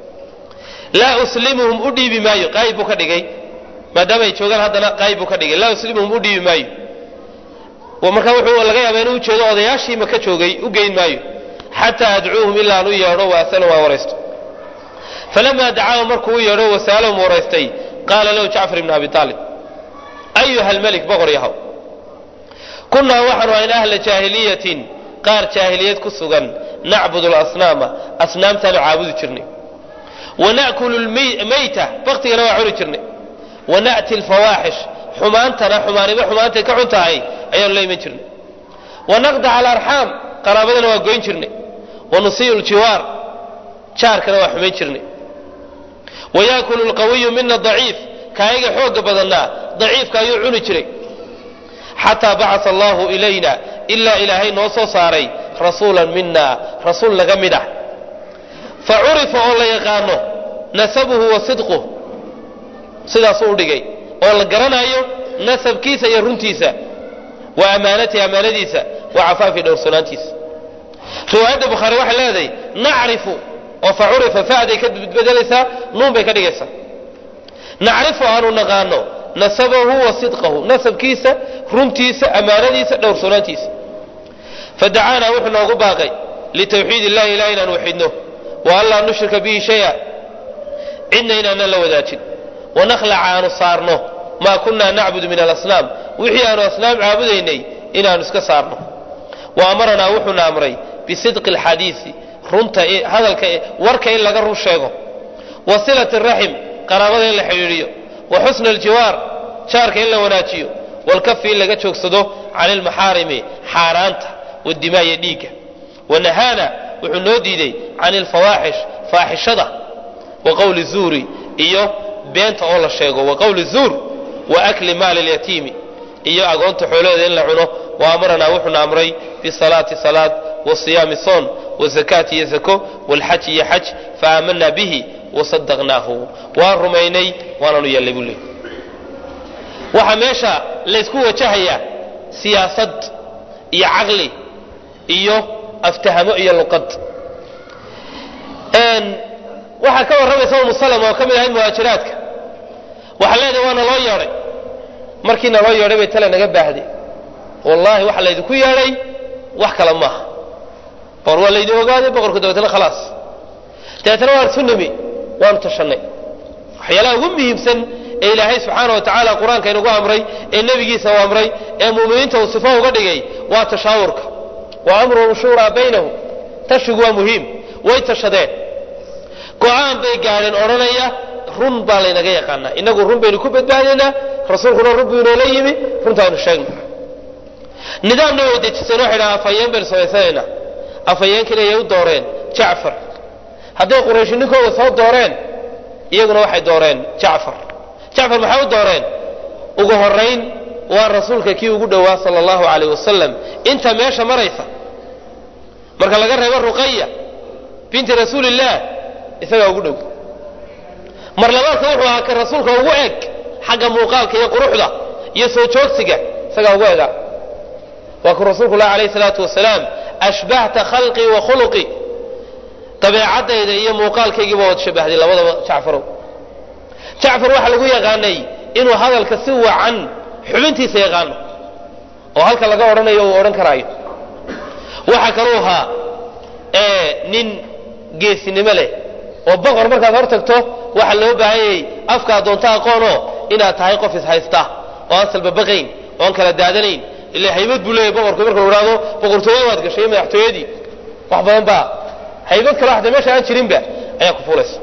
laa uslimuhum u dhiibi maayo qaayib buu ka dhigay maadaama ay joogaan haddana qaayib buu ka dhigay laa uslimuhum u dhiibi maayo markaa wuxuu laga yaaba inuu ujeedo odayaashii maka joogay u geyn maayo xataa adcuuhum ilaa aan u yeedho wa asalhum aan waraysto falamaa dacaahu markuu u yeedho wasa'alahum waraystay qaala lahu jacfar ibn abi aalib ayuha almelik boqor yahow kunnaa waxaanu ahayn ahla jaahiliyatin qaar jaahiliyad ku sugan nacbudu lasnaama asnaamtaanu caabudi jirnay wana'kulu lmayta baktigana waa cuni jirnay wana'ti alfawaaxish xumaantana xumaaniba xumaantay ka xun tahay ayaanu la iman jirnay wanaqdaca alarxaam qaraabadana waa goyn jirnay wanusiyu ljiwaar jaarkana waa xumayn jirnay wayaakulu lqawiyu mina daciif kaayaga xooga badannaa daciifka ayuu cuni jiray xataa bacasa allahu ilayna ilaa ilaahay noo soo saaray rasuulan mina rasuul naga mid ah fa curifa oo la yaqaano nasabuhu wa sidquh sidaasuu u dhigay oo la garanayo nasabkiisa iyo runtiisa wa amaanatihi amaanadiisa wa cafaafi dhowrsanaantiisa riwaayadda bukhaari waxay leedahay nacrifu oo fa curifa fa'day ka bedbedelaysaa nuun bay ka dhigaysaa nacrifu aanu naqaano nasabahu wa sidqahu nasabkiisa runtiisa ammaanadiisa dhowrsoonaantiisa fadacaanaa wuxuu noogu baaqay litawxiid illahi ilahi inaan waxidno wa an laa nushrika bihi shaya cidna inaanan la wadaajin wanakhlaca aanu saarno maa kunaa nacbudu min alasnaam wixii aanu asnaam caabudaynay inaanu iska saarno wa amaranaa wuxuuna amray bisidqi alxadiisi runta hadalka warka in laga run sheego wa silati raxim qaraabada in la xidhiidhiyo wa xusna aljiwaar jaarka in la wanaajiyo walkafi in laga joogsado cani almaxaarimi xaaraanta wadimaa iyo dhiigga wanahaana wuxuu noo diiday can alfawaaxish faaxishada wa qowli zuuri iyo beenta oo la sheego wa qowli zuur wa akli maali lyatiimi iyo agoonta xoolaheeda in la cuno wa amaranaa wuxuuna amray bisalaati salaad wa siyaami soon wa zakaati iyo zako walxaji iyo xaj faaamanaa bihi wasadaqnaahu waan rumaynay waanaanu yeellay buu leey waxaa meesha laysku wajahayaa siyaasad iyo caqli iyo aftahamo iyo luqad waxaa ka warramaysa umu salama oo ka mid ahayd muhaajiraadka waxaa leedahay waa naloo yeedhay markii naloo yeedhay bay tale naga baahday wallaahi waxa laydinku yeedhay wax kale maaha boqor waa laydin ogaaday boqorka dabeetna khalaas dabeetna waan isu nimi waanu tashannay waxyaalaha ugu muhiimsan ee ilaahay subxaana wa tacaala qur-aanka inugu amray ee nebigiisa u amray ee mu'miniinta uu sifo uga dhigay waa tashaawurka wa amruhum shuuraa baynahum tashigu waa muhiim way tashadeen go-aan bay gaadheen odhanaya run baa laynaga yaqaanaa inagu run baynu ku badbaadaynaa rasuulkuna run buu inoola yimi runtaanu sheegno nidaamna way dejiseen waxay dhaha afhayeen baynu samaysanaynaa afhayeenkiina yay u dooreen jacfar hadday qurayshi ninkooda soo dooreen iyaguna waxay dooreen jacfar jacfar maxay u dooreen ugu horayn waa rasuulka kii ugu dhowaa sala allahu calayh wasalam inta meesha maraysa marka laga reebo ruqaya binti rasuulillaah isagaa ugu dhow mar labaadka wuxuu ahaa ka rasuulka ugu eg xagga muuqaalka iyo quruxda iyo soo joogsiga isagaa ugu ega waa ku rasuulku lah alayh salaatu wasalaam ashbahta khalqii wa khuluqii dabeecadayda iyo muuqaalkaygiiba waad shabahday labadaba jacfarow jacfar waxaa lagu yaqaanay inuu hadalka si wacan xubintiisa yaqaano oo halka laga odhanayo uu odhan karaayo waxaa kaluu ahaa nin geesinimo leh oo boqor markaad hor tagto waxaa loo baahanyay afkaa doonto aqoonoo inaad tahay qof ishaysta oo aan salbabaqayn oo aan kala daadanayn ila haybad buu leeyahy boqorku marka la idhahdo boqortooyada waad gashay madaxtooyadii wax badan baa haybad kale waxda meesha aan jirinba ayaa ku fuulaysa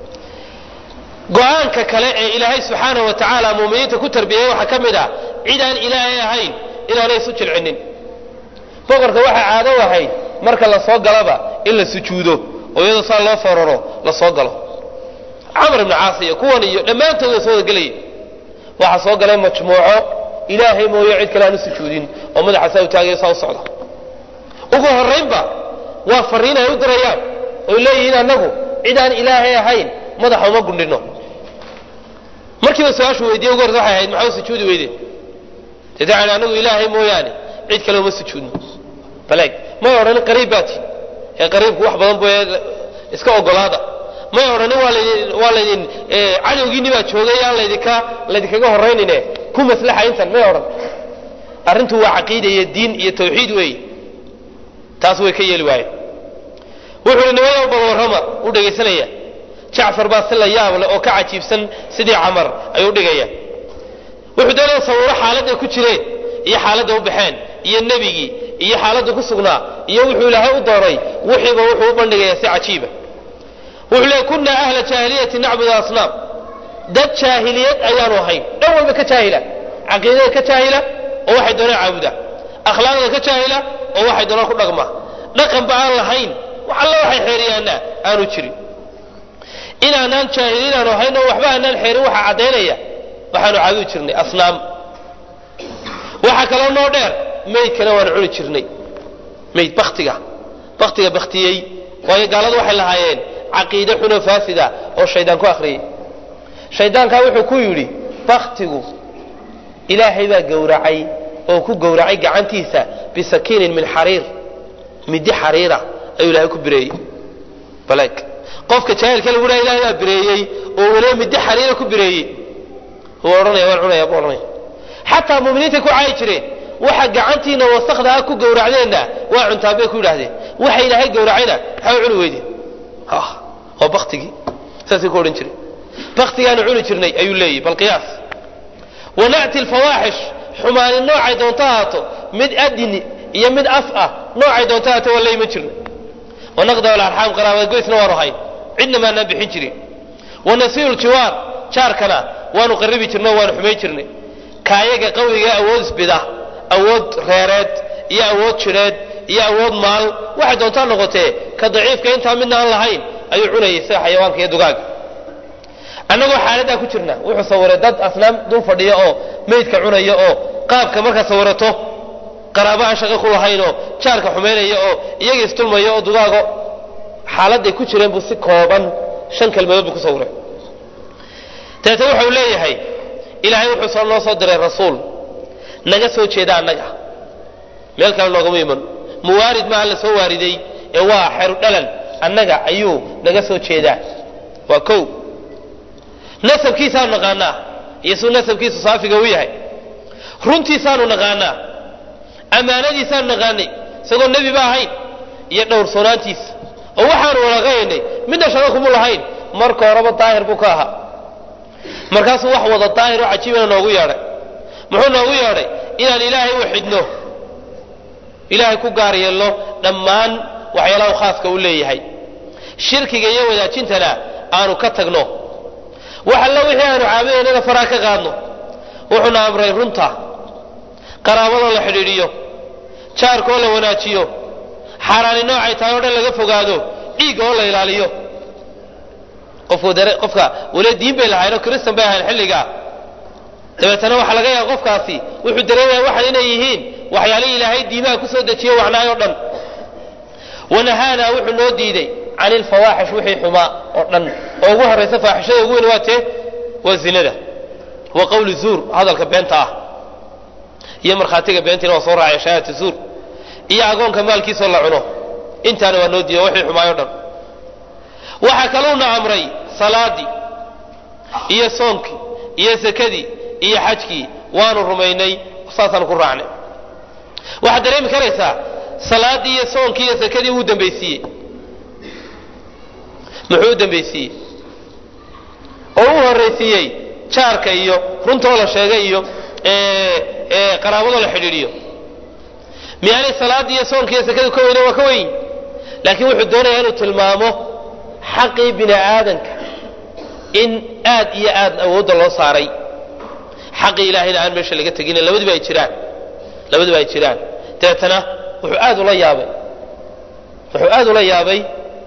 go-aanka kale ee ilaahay subxaana wa tacaala muuminiinta ku tarbiyey waxaa ka mid ah cid aan ilaahay ahayn inaanay isu jilcinin boqorka waxaa caado ahayd marka la soo galaba in la sujuudo oo iyadoo saa loo foraro la soo galo camar ibnu caas iyo kuwan iyo dhammaantood way soo wada gelayay waxaa soo galay majmuuco ilaahay mooyo cid kale aan u sujuudin oo madaxa saa u taagayo saa u socda ugu horraynba waa fariin ay u dirayaan oy leeyihiin annagu cid aan ilaahay ahayn madaxa uma gundhino markiiba su-aashu weydiye ugu horta waxay ahayd maxaa u sujuudi weyde dee dacan anagu ilaahay mooyaane cid kale uma sujuudno baleeg may odhanin qariib baati ee qariibku wax badan bu iska ogolaada may odhanin waa laydin waa laydin cadowgiinni baa joogay aan laydinka laydinkaga horraynine ku maslaxa intan may odhan arrintu waa caqiida iyo diin iyo tawxiid weeye taas way ka yeeli waayeen wuxuu hi nimada u balwarrama u dhegaysanaya jacfar baa si la yaab leh oo ka cajiibsan sidii camar ayuu dhigaya wuxuu doonaya sawiro xaaladday ku jireen iyo xaaladda u baxeen iyo nebigii iyo xaaladda ku sugnaa iyo wuxuu ilaahay u dooray wixiiba wuxuu u bandhigayaa si cajiiba wuxuu leey kunna ahla jaahiliyati nacbudu asnaam dad jaahiliyad ayaanu ahayn dhan walba ka jaahila caqiidada ka jaahila oo waxay doonaan caabuda akhlaaqda ka jaahila oo waxay doonaan ku dhaqma dhaqanba aan lahayn wax alla waxay xeeriyaana aanu jirin inaanaan jaahiliin aanu ahayn oo waxba aanaan xeerin waxaa caddaynaya waxaanu caabudi jirnay asnaam waxaa kaloo noo dheer maydkana waanu cuni jirnay mayd baktiga baktiga baktiyey waayo gaaladu waxay lahaayeen caqiide xunoo faasida oo shaydaan ku akhriyey shaydaankaa wuxuu ku yidhi baktigu ilaahay baa gowracay oo ku gowracay gacantiisa bisakiinin min xariir midi xariira ayuu ilaahay ku bireeyey baleeg qofka jaahilka lagu dhaha ilahay baa bireeyey oo weliba midi xariira ku bireeyey wuu odhanaya waan cunaya buu odhanaya xataa muminiinta ku caayi jireen waxa gacantiina wasakda ah ku gowracdeenna waa cuntaan bay ku yidhaahdeen waxa ilaahay gowracayna maxaa u cuni weydeen waa baktigii saasay ku odhan jireen baktigaanu cuni jirnay ayuu leeyahy bal qiyaas wana'ti alfawaaxish xumaani noocay doonto ahaato mid adini iyo mid af ah noocay doonto ahaato waa la iman jirnay wanaqda alarxaam qaraabada goysna waanu hayn cidna maanaan bixin jirin wanasiiru ljiwaar jaarkana waanu qaribi jirnay waanu xumayn jirnay kaayaga qawiga awood isbida awood reereed iyo awood jidheed iyo awood maal waxay doontaa noqotee ka daciifka intaa midna aan lahayn ayuu cunayay sida xayawaanka iyo dugaaga annagoo xaaladdaa ku jirna wuxuu sawiray dad asnaam dul fadhiya oo meydka cunaya oo qaabka markaa sawirato qaraabo aan shaqo ku lahayn oo jaarka xumaynaya oo iyaga istulmaya oo dugaago xaaladday ku jireen buu si kooban shan kelmadood buu ku sawiray dabeete wuxuu leeyahay ilaahay wuxuu soo noo soo diray rasuul naga soo jeeda annaga meel kale noogama iman muwaarid maaha la soo waariday ee waa xeru dhalan annaga ayuu naga soo jeedaa waa kow nasabkiisaanu naqaanaa iyo suu nasabkiisu saafiga u yahay runtiisaanu naqaanaa ammaanadiisaanu naqaanay isagoo nebi ba ahayn iyo dhowrsoonaantiisa oo waxaanu walaqaynay midna shaqo kuma lahayn marka horeba daahir buu ka ahaa markaasuu wax wada daahir oo cajiibana noogu yeedhay muxuu noogu yeedhay inaan ilaahay u xidhno ilaahay ku gaar yeelno dhammaan waxyaalaha khaaska u leeyahay shirkiga iyo wadaajintana aanu ka tagno wax alla wixii aanu caabudaynana faraa ka qaadno wuxuuna amray runta qaraabadoo la xidhiidhiyo jaarkoo la wanaajiyo xaaraani noocay tahay o dhan laga fogaado dhiigga oo la ilaaliyo qofka weli diin bay lahaynoo kristan bay ahayn xilligaa dabeetana waxaa laga yaaba qofkaasi wuxuu dareemaya waxan inay yihiin waxyaalihii ilaahay diimaha kusoo dejiye wacnaay o dhan wanahaana wuxuu noo diiday can ilfawaaxish wixii xumaa oo dhan oo ugu horraysa faaxishada ugu weyn waa tee waa zinada wa qawli zuur hadalka beenta ah iyo markhaatiga beentiina waa soo raacaya shahaadata zuur iyo agoonka maalkiisoo la cuno intaana waa noo diiday wixii xumaay o dhan waxaa kaluuna amray salaadii iyo soonkii iyo sakadii iyo xajkii waanu rumaynay saasaan ku raacnay waxaad dareemi karaysaa salaadii iyo soonkii iyo sakadii uu dambaysiiyey muxuu u dambaysiiyey oo u horraysiiyey jaarka iyo runtoo la sheegay iyo qaraabadoo la xidhiidhiyo miyaanay salaadii iyo soonki iyo sakadii ka weyne waa ka weyn laakiin wuxuu doonayaa inuu tilmaamo xaqii bini aadanka in aad iyo aad awoodda loo saaray xaqii ilaahayna aan meesha laga tegin labadiba ay jiraan labadiba ay jiraan dabeetana wuxuu aad ula yaabay wuxuu aad ula yaabay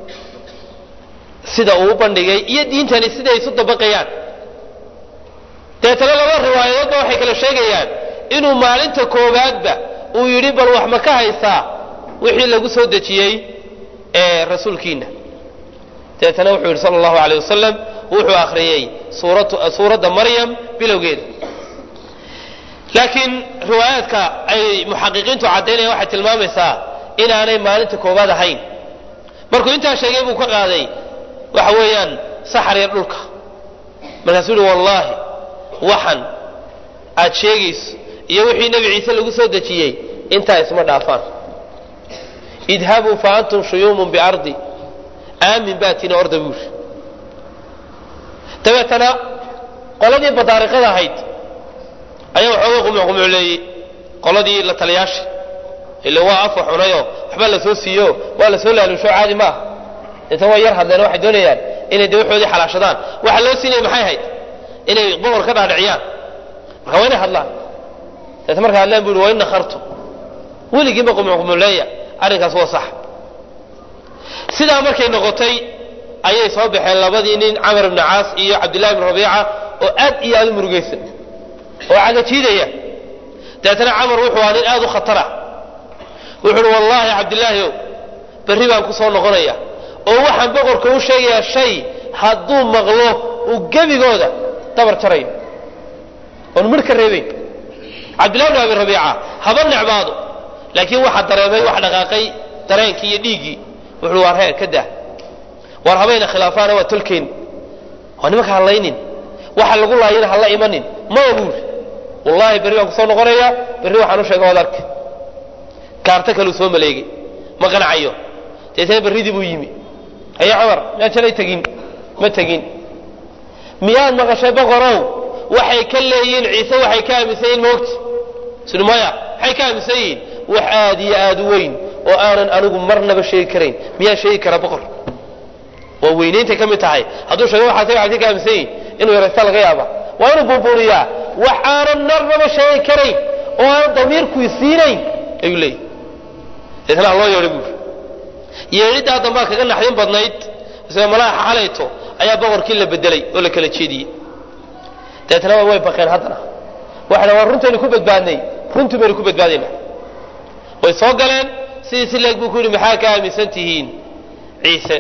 sida uu u bandhigay iyo diintani siday isu dabaqayaan dabeetana laba riwaayadoodba waxay kala sheegayaan inuu maalinta koowaadba uu yidhi bal wax ma ka haysaa wixii lagu soo dejiyey ee rasuulkiina dabeetana wuxuu yidhi sala allahu aleyh wasalam wuxuu akhriyey suuradda maryam bilowgeeda laakiin riwaayaadka ay muxaqiqiintu caddaynayaan waxay tilmaamaysaa inaanay maalinta koowaad ahayn markuu intaa sheegay buu ka qaaday waxa weeyaan saxar yar dhulka markaasuu yihi wallaahi waxan aad sheegayso iyo wixii nebi ciise lagu soo dejiyey intaa isma dhaafaan idhabuu fa antum shuyuumun biardi aamin baa tina orda buuri dabeetana qoladii badaariqada ahayd ayaa waxooga qumucqumucleeyey qoladii la taliyaasha ila waa afwa xunayoo waxbaa la soo siiyo waa la soo laalusho caadi maaha inta waa yar hadleen waxay doonayaan inay de waxoodii xalaashadaan waxa loo siinaya maxay ahayd inay boqor ka dhaadhiciyaan marka waa inay hadlaan dabeeta markay hadleen bu yhi waa in nakhartu weligiinba qumucqumucleeya arrinkaas waa sax sidaa markay noqotay ayay soo baxeen labadii nin camar ibni caas iyo cabdillahi ibni rabiica oo aad iyo aad u murugaysan oo cagajiidaya dabeetana camar wuxuu ahaa nin aad u khatara wuxu uhi wallaahi cabdillaahi ow berri baan ku soo noqonaya oo waxaan boqorka u sheegayaa shay hadduu maqlo uu gebigooda dabar jarayo oon midh ka reebayn cabdillahi bn abi rabiica haba necbaado laakiin waxaa dareemay wax dhaqaaqay dareenkii iyo dhiiggii wuxuu waar heer ka dah waar habayna khilaafaana waa tolkeen waa nimanka hadlaynin waxa lagu laayana hala imanin ma buuri wallaahi berri baan kusoo noqonaya berri waxaan u sheega waad arki kaarto kaluu soo maleegay ma qanacayo deetana berridii buu yimi haye cumar miyaad shalay tegin ma tegin miyaad maqashay boqorow waxay ka leeyihiin ciise waxay ka aaminsan yihin moogta sini maya maxay ka aaminsan yihiin wax aad iyo aad u weyn oo aanan anigu marnaba sheegi karayn miyaa sheegi kara boqor waa weynaynta ka mid tahay hadduu sheego waxaas waxaasi ka aaminsan yihin inuu yaraysta laga yaaba waa inuu buubuuriyaa wax aanan marnaba sheegi karayn oo aanan damiirku siinayn ayuu leeyahy deetna ha loo yeedhay buuri yeedhiddaa dambaa kaga naxdin badnayd isla malaaxa xalayto ayaa boqorkii la bedelay oo la kala jeediyey deetna way baqeen haddana waxay waa runtaynu ku badbaadnay runtii baynu ku badbaadaynaa way soo galeen sidii si leeg buu ku yidhi maxaa ka aaminsan tihiin ciise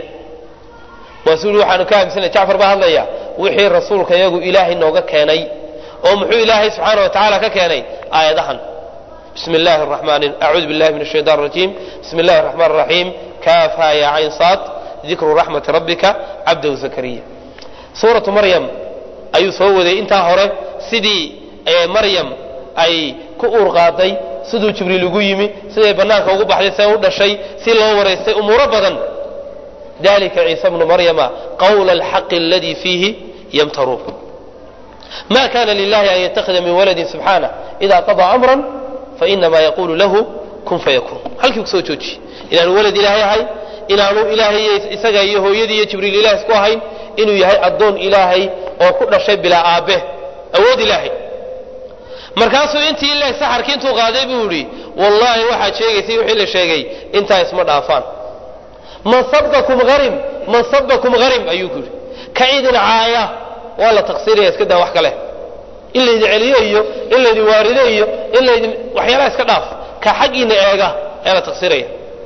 maasuu yidhi waxaanu ka aaminsanay jacfar baa hadlaya wixii rasuulka iyagu ilaahay nooga keenay oo muxuu ilaahay subxaana wa tacaala ka keenay aayadahan bismi illaahi araxmaan acuudu billahi min ashaytaan arajiim bismi illahi araxmaan araxiim kaafa ya cayn saad dikru raxmati rabbika cabdahu zakariya suuratu maryam ayuu soo waday intaa hore sidii maryam ay ku uur qaaday siduu jibriil ugu yimi siday banaanka ugu baxday see u dhashay si loo waraystay umuuro badan dalika ciisa bnu maryama qawla alxaqi aladii fiihi yamtaruun ma kana lilahi an yattakhida min waladin subxaanah ida qadaa amran fainama yaqulu lahu kun fayakun halkii kusoo jooji inaanu walad ilaahay ahay inaanu ilaahay isaga iyo hooyadii iyo jibriil ilaah isku ahayn inuu yahay addoon ilaahay oo ku dhashay bilaa aabe awood ilaahay markaasuu intii ileh saxarkii intuu qaaday buu yidhi wallaahi waxaad sheegaysay wixii la sheegay intaa isma dhaafaan man sabakum harim man sabakum harim ayuu ku yidhi ka idin caaya waa la taqsiiraya iska daa wax kale in laydin celiyo iyo in laydin waarido iyo in laydin waxyaalaha iska dhaaf ka xaggiina eega ayaa la taqsiiraya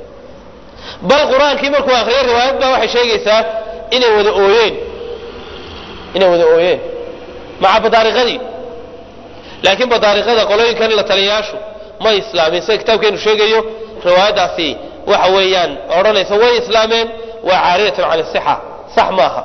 bal qur-aankii markuu akriyay riwaayad baa waxay sheegaysaa inay wada ooyeen inay wada ooyeen maca badaariqadii laakiin badaariqada qolooyinkan la taliyayaashu ma islaamin sida kitaabkeenu sheegayo riwaayaddaasi waxa weeyaan odhanaysa way islaameen waa caariyatun can isixa sax maaha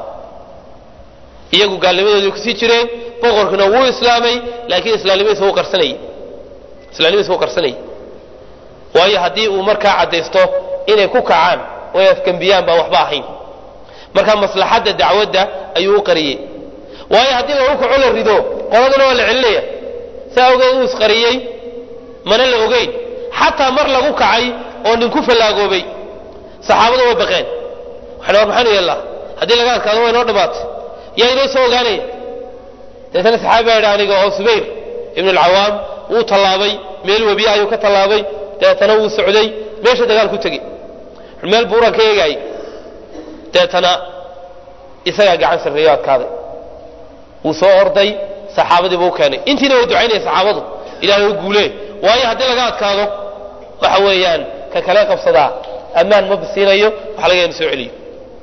iyagu gaalnimadoodii kusii jireen boqorkuna wuu islaamay laakiin islaamnimadiisa wuu qarsanayey islaamnimadiisa wuu qarsanayey waayo haddii uu markaa caddaysto inay ku kacaan oo ay afgembiyaan baan waxba ahayn marka maslaxadda dacwadda ayuu u qariyey waayo haddii lagu kaco la rido qoladana waa la celinaya saa awgeed uu isqariyey mana la ogeyn xataa mar lagu kacay oo nin ku fallaagoobay saxaabadu way baqeen waxay war maxaanu yeellaa haddii laga adkaado waa inoo dhammaatay yaa inoo soo ogaanaya deetana saxaabi baa yidhi aniga oo subayr ibnu alcawaam wuu tallaabay meel webiya ayuu ka tallaabay deetana wuu socday meesha dagaal ku tegey meel buuran ka eegaayay deetana isagaa gacan sarreeyo adkaaday wuu soo orday saxaabadii buu u keenay intiina way ducaynaya saxaabadu ilaahay u guulee waayo haddii laga adkaado waxa weeyaan ka kale qabsadaa ammaan ma basiinayo waxa laga inu soo celiyo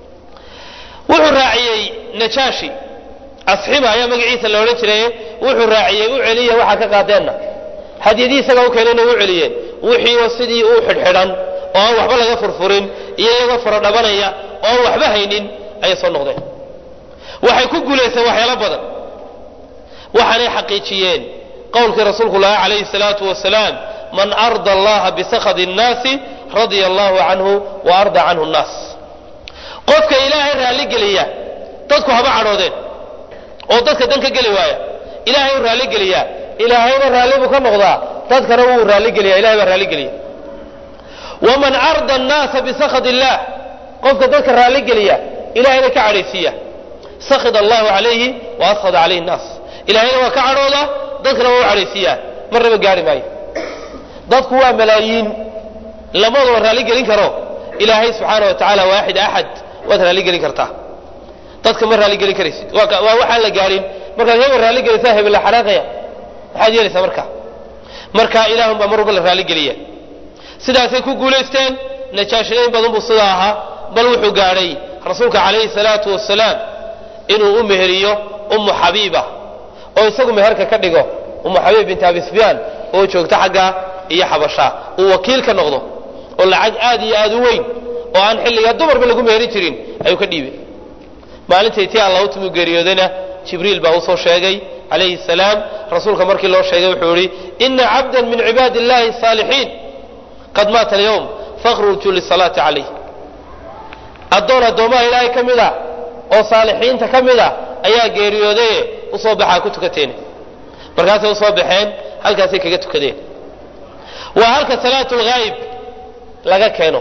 wuxuu raaciyey najaashi asxiba ayaa magaciisa la odhan jiray wuxuu raaciyey u celiya waxaa ka qaadeenna hadyadii isagaa u keenayna u celiyeen wixiioo sidii u xidhxidhan oo aan waxba laga furfurin iyo iyagoo fara dhabanaya oo aan waxba haynin ayay soo noqdeen waxay ku guulayseen waxyaalo badan waxaanay xaqiijiyeen qowlkii rasuulku laha calayhi salaatu wasalaam man arda allaha bisakhadi nnaasi radia allahu canhu wa arda canhu nnaas qofka ilaahay raalligeliya dadku haba cadhoodeen oo dadka dan ka geli waaya ilaahay u raalligeliyaa ilaahayna raalli buu ka noqdaa dadkana wuu raalligeliya ilahay baa raalligeliya waman arda annaasa bisakhad illah qofka dadka raalligeliya ilahayna ka cadhaysiiya sakhid allahu calayhi wa ashad calayhi nnaas ilahayna waa ka cadhooda dadkana waa u cadhaysiiyaa marnaba gaari maayo dadku waa malaayiin lamadaba raalligelin karo ilaahay subxaana wa tacaala waaxid axad waad raalligelin kartaa dadka ma raalligelin karaysid waa waxaan la gaarin markaad hebel raalligelisaa hebel la xanaaqaya maxaad yeelaysaa marka marka ilaahun baa mar walba la raalligeliya sidaasay ku guulaysteen najaashinayn badan buu sidaa ahaa bal wuxuu gaadhay rasuulka calayhi salaatu wasalaam inuu u meheriyo ummu xabiiba oo isagu meherka ka dhigo ummu xabiib binti abi sufyaan oo joogta xagga iyo xabasha uu wakiil ka noqdo oo lacag aad iyo aad u weyn oo aan xilligaa dumarba lagu meherin jirin ayuu ka dhiibay maalintay tii alla u timuu geeriyoodayna jibriil baa usoo sheegay calayhi salaam rasuulka markii loo sheegay wuxuu yihi ina cabda min cibaadi illahi saalixiin qad maata alyawm fakhrujuu lisalaati calayh addoon addoomaha ilaahay ka mid a oo saalixiinta ka mid a ayaa geeriyoodaye usoo baxaa ku tukateen markaasay usoo baxeen halkaasay kaga tukadeen waa halka salaatu lghaayib laga keeno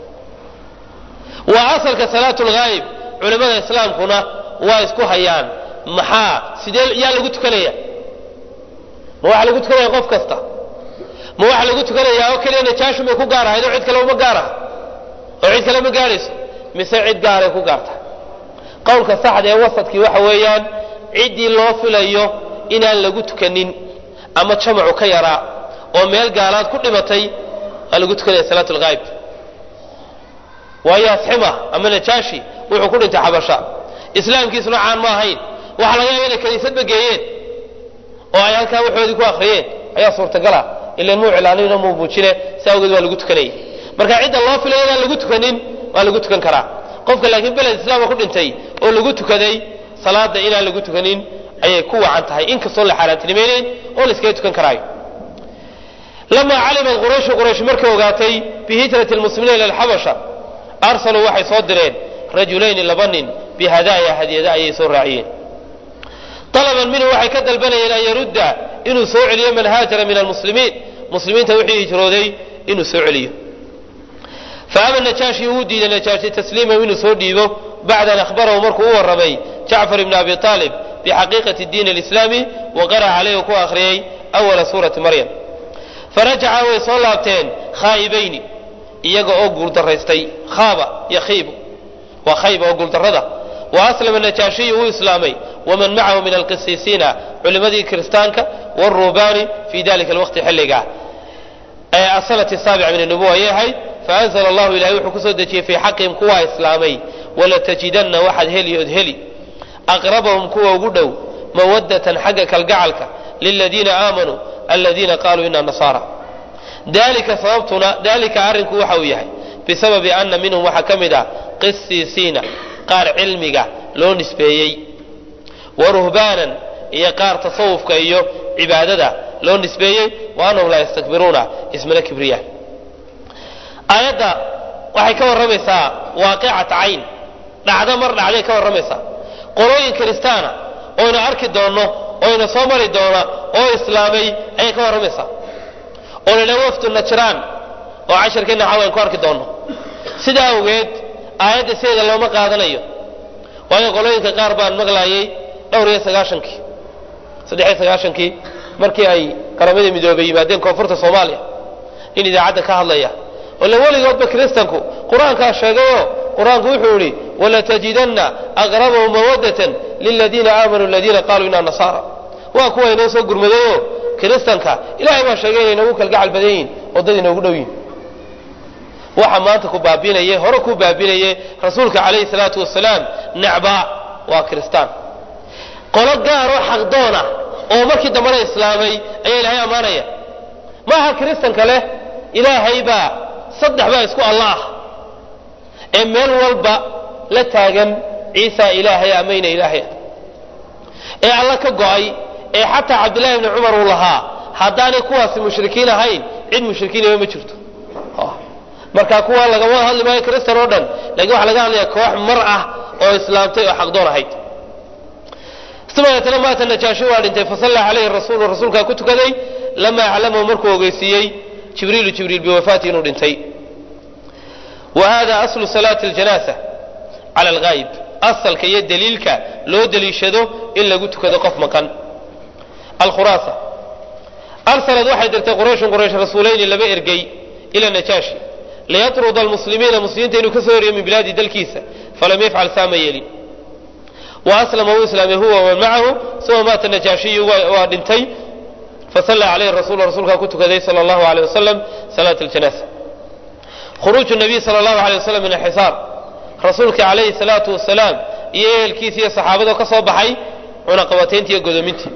waa asalka salaatu lghaayib culimmada islaamkuna waa isku hayaan maxaa sidee yaa lagu tukanaya ma waxaa lagu tukanaya qof kasta ma waxaa lagu tukanayaa oo keliya najaashun bay ku gaar ahayd oo cid kale uma gaar aha oo cid kale ma gaarayso mise cid gaaray ku gaarta qowlka saxda ee wasadkii waxa weeyaan ciddii loo filayo inaan lagu tukanin ama jamacu ka yaraa oo meel gaalaad ku dhimatay waa lagu tukanaya salaat lghaayib waayo asxima ama najaashi wuxuu ku dhintay xabasha islaamkiisuna caan ma ahayn waxaa laga yaaba inay kaniisadba geeyeen oo ay halkaa waxoodii ku akriyeen ayaa suurtagala ilan muu cilaaninna muu buujine si awgeed waa lagu tukanayay marka cidda loo filay inaan lagu tukanin waa lagu tukan karaa qofka laakiin beled islaama ku dhintay oo lagu tukaday salaada inaan lagu tukanin ayay ku wacan tahay inkastoon la xaaraantinimaynayn oo la iskaga tukan karaayo lamaa calimat qurayshu quraysh markay ogaatay bihijrati lmuslimiina ila alxabasha arsaluu waxay soo direen rajulayni laba nin bihadaaya hadiyada ayay soo raaciyeen alaban minhu waxay ka dalbanayeen an yarudda inuu soo celiyo man haajara min almuslimiin muslimiinta wixii hijrooday inuu soo celiyo faaba najaashi uu diiday najaashi tasliimahu inuu soo dhiibo bacda an ahbarahu markuu u warramay jacfar ibni abi aalib bixaqiiqati diin alislaami wa qara'a calayhi ku akhriyey awala suurati maryam farajaca way soo laabteen khaa'ibayni iyaga oo guuldaraystay khaaba yakhiibu waa khayba oo guuldarrada wa aslama najaashiyu uu islaamay waman macahu min alqisiisiina culimmadii kiristaanka wاruubaani fi dalika alwaqti xilliga asanati saabica min anubuwa ayay ahayd faanzla allahu ilahay wuxuu kusoo dejiyey fii xaqihim kuwaa islaamay walatajidanna waxaad heli ood heli aqrabahum kuwa ugu dhow mawadatan xagga kalgacalka liladiina aamanuu aladiina qaluu ina nasaara dalika sababtuna dalika arrinku waxa uu yahay bisababi ana minhum waxaa ka mid ah qisiisiina qaar cilmiga loo nisbeeyey wa ruhbaanan iyo qaar tasawufka iyo cibaadada loo nisbeeyey wa anahum laa yastakbiruuna ismana kibriya aayadda waxay ka warramaysaa waaqicat cayn dhacdo mar dhacday ka warramaysaa qolooyin kiristaana oynu arki doonno oyna soo mari doona oo islaamay ayay ka warramaysaa oo ladha wafdu najraan oo casharkeenna xaw aynu ku arki doonno sidaa awgeed aayadda sideeda looma qaadanayo waayo qolooyinka qaar baan maqlaayay dhowr iyo sagaashankii saddex iyo sagaashankii markii ay qaramada midoobay yimaadeen koonfurta soomaaliya nin idaacadda ka hadlaya ole weligoodba kiristanku qur-aankaa sheegayoo qur-aanku wuxuu yihi walatajidanna aqrabahum mawadatan liladiina aamanuu aladiina qaluu inaa nasaara waa kuwa inoo soo gurmadayoo kiristanka ilahay baa sheegay inay noogu kalgacal badan yihin oo dad inoogu dhow yihin waxa maanta ku baabinaye hore ku baabinaye rasuulka calayhi salaatu wasalaam necbaa waa kiristaan qolo gaaroo xaqdoona oo markii dambana islaamay ayaa ilaahay ammaanaya maaha kiristanka leh ilaahay baa saddex baa isku alla ah ee meel walba la taagan ciisa ilaahay amayna ilaahay ee alla ka go'ay ee xataa cabdillahi bni cumar uu lahaa haddaanay kuwaasi mushrikiin ahayn cid mushrikiinaba ma jirto marka kuwa lagama hadli maayo kristan oo dhan lakin waxaa laga hadlaya koox mar ah oo islaamtay oo xaqdoon ahayd dabeetana maata najaashi waa dhintay fasalla calayhi rasuulu rasuulkaa ku tukaday lamaa aclamahu markuu ogeysiiyey jibriilu jibriil biwafaati inuu dhintay wa hada aslu salaati aljanaasa cala alghaayib asalka iyo daliilka loo deliishado in lagu tukado qof maqan alkhuraasa arsalad waxay dirtay qurayshun quraysh rasuulayni laba ergey ila najaashi liyatruda almuslimiina muslimiinta inuu ka soo horiyo min bilaadi dalkiisa falam yafcal saama yeelin wa aslama wuu islaamay huwa waman macahu suma maata najaashiyu waa dhintay fasalla calayhi rasuul rasuulkaa ku tukaday sala allahu aleyh wasalam salaat aljanaasa khuruuju nabiy sala allahu aleyh wasalam min alxisaar rasuulka calayhi salaatu wasalaam iyo ehelkiisa iyo saxaabadoo ka soo baxay cunaqabatayntii iyo godoomintii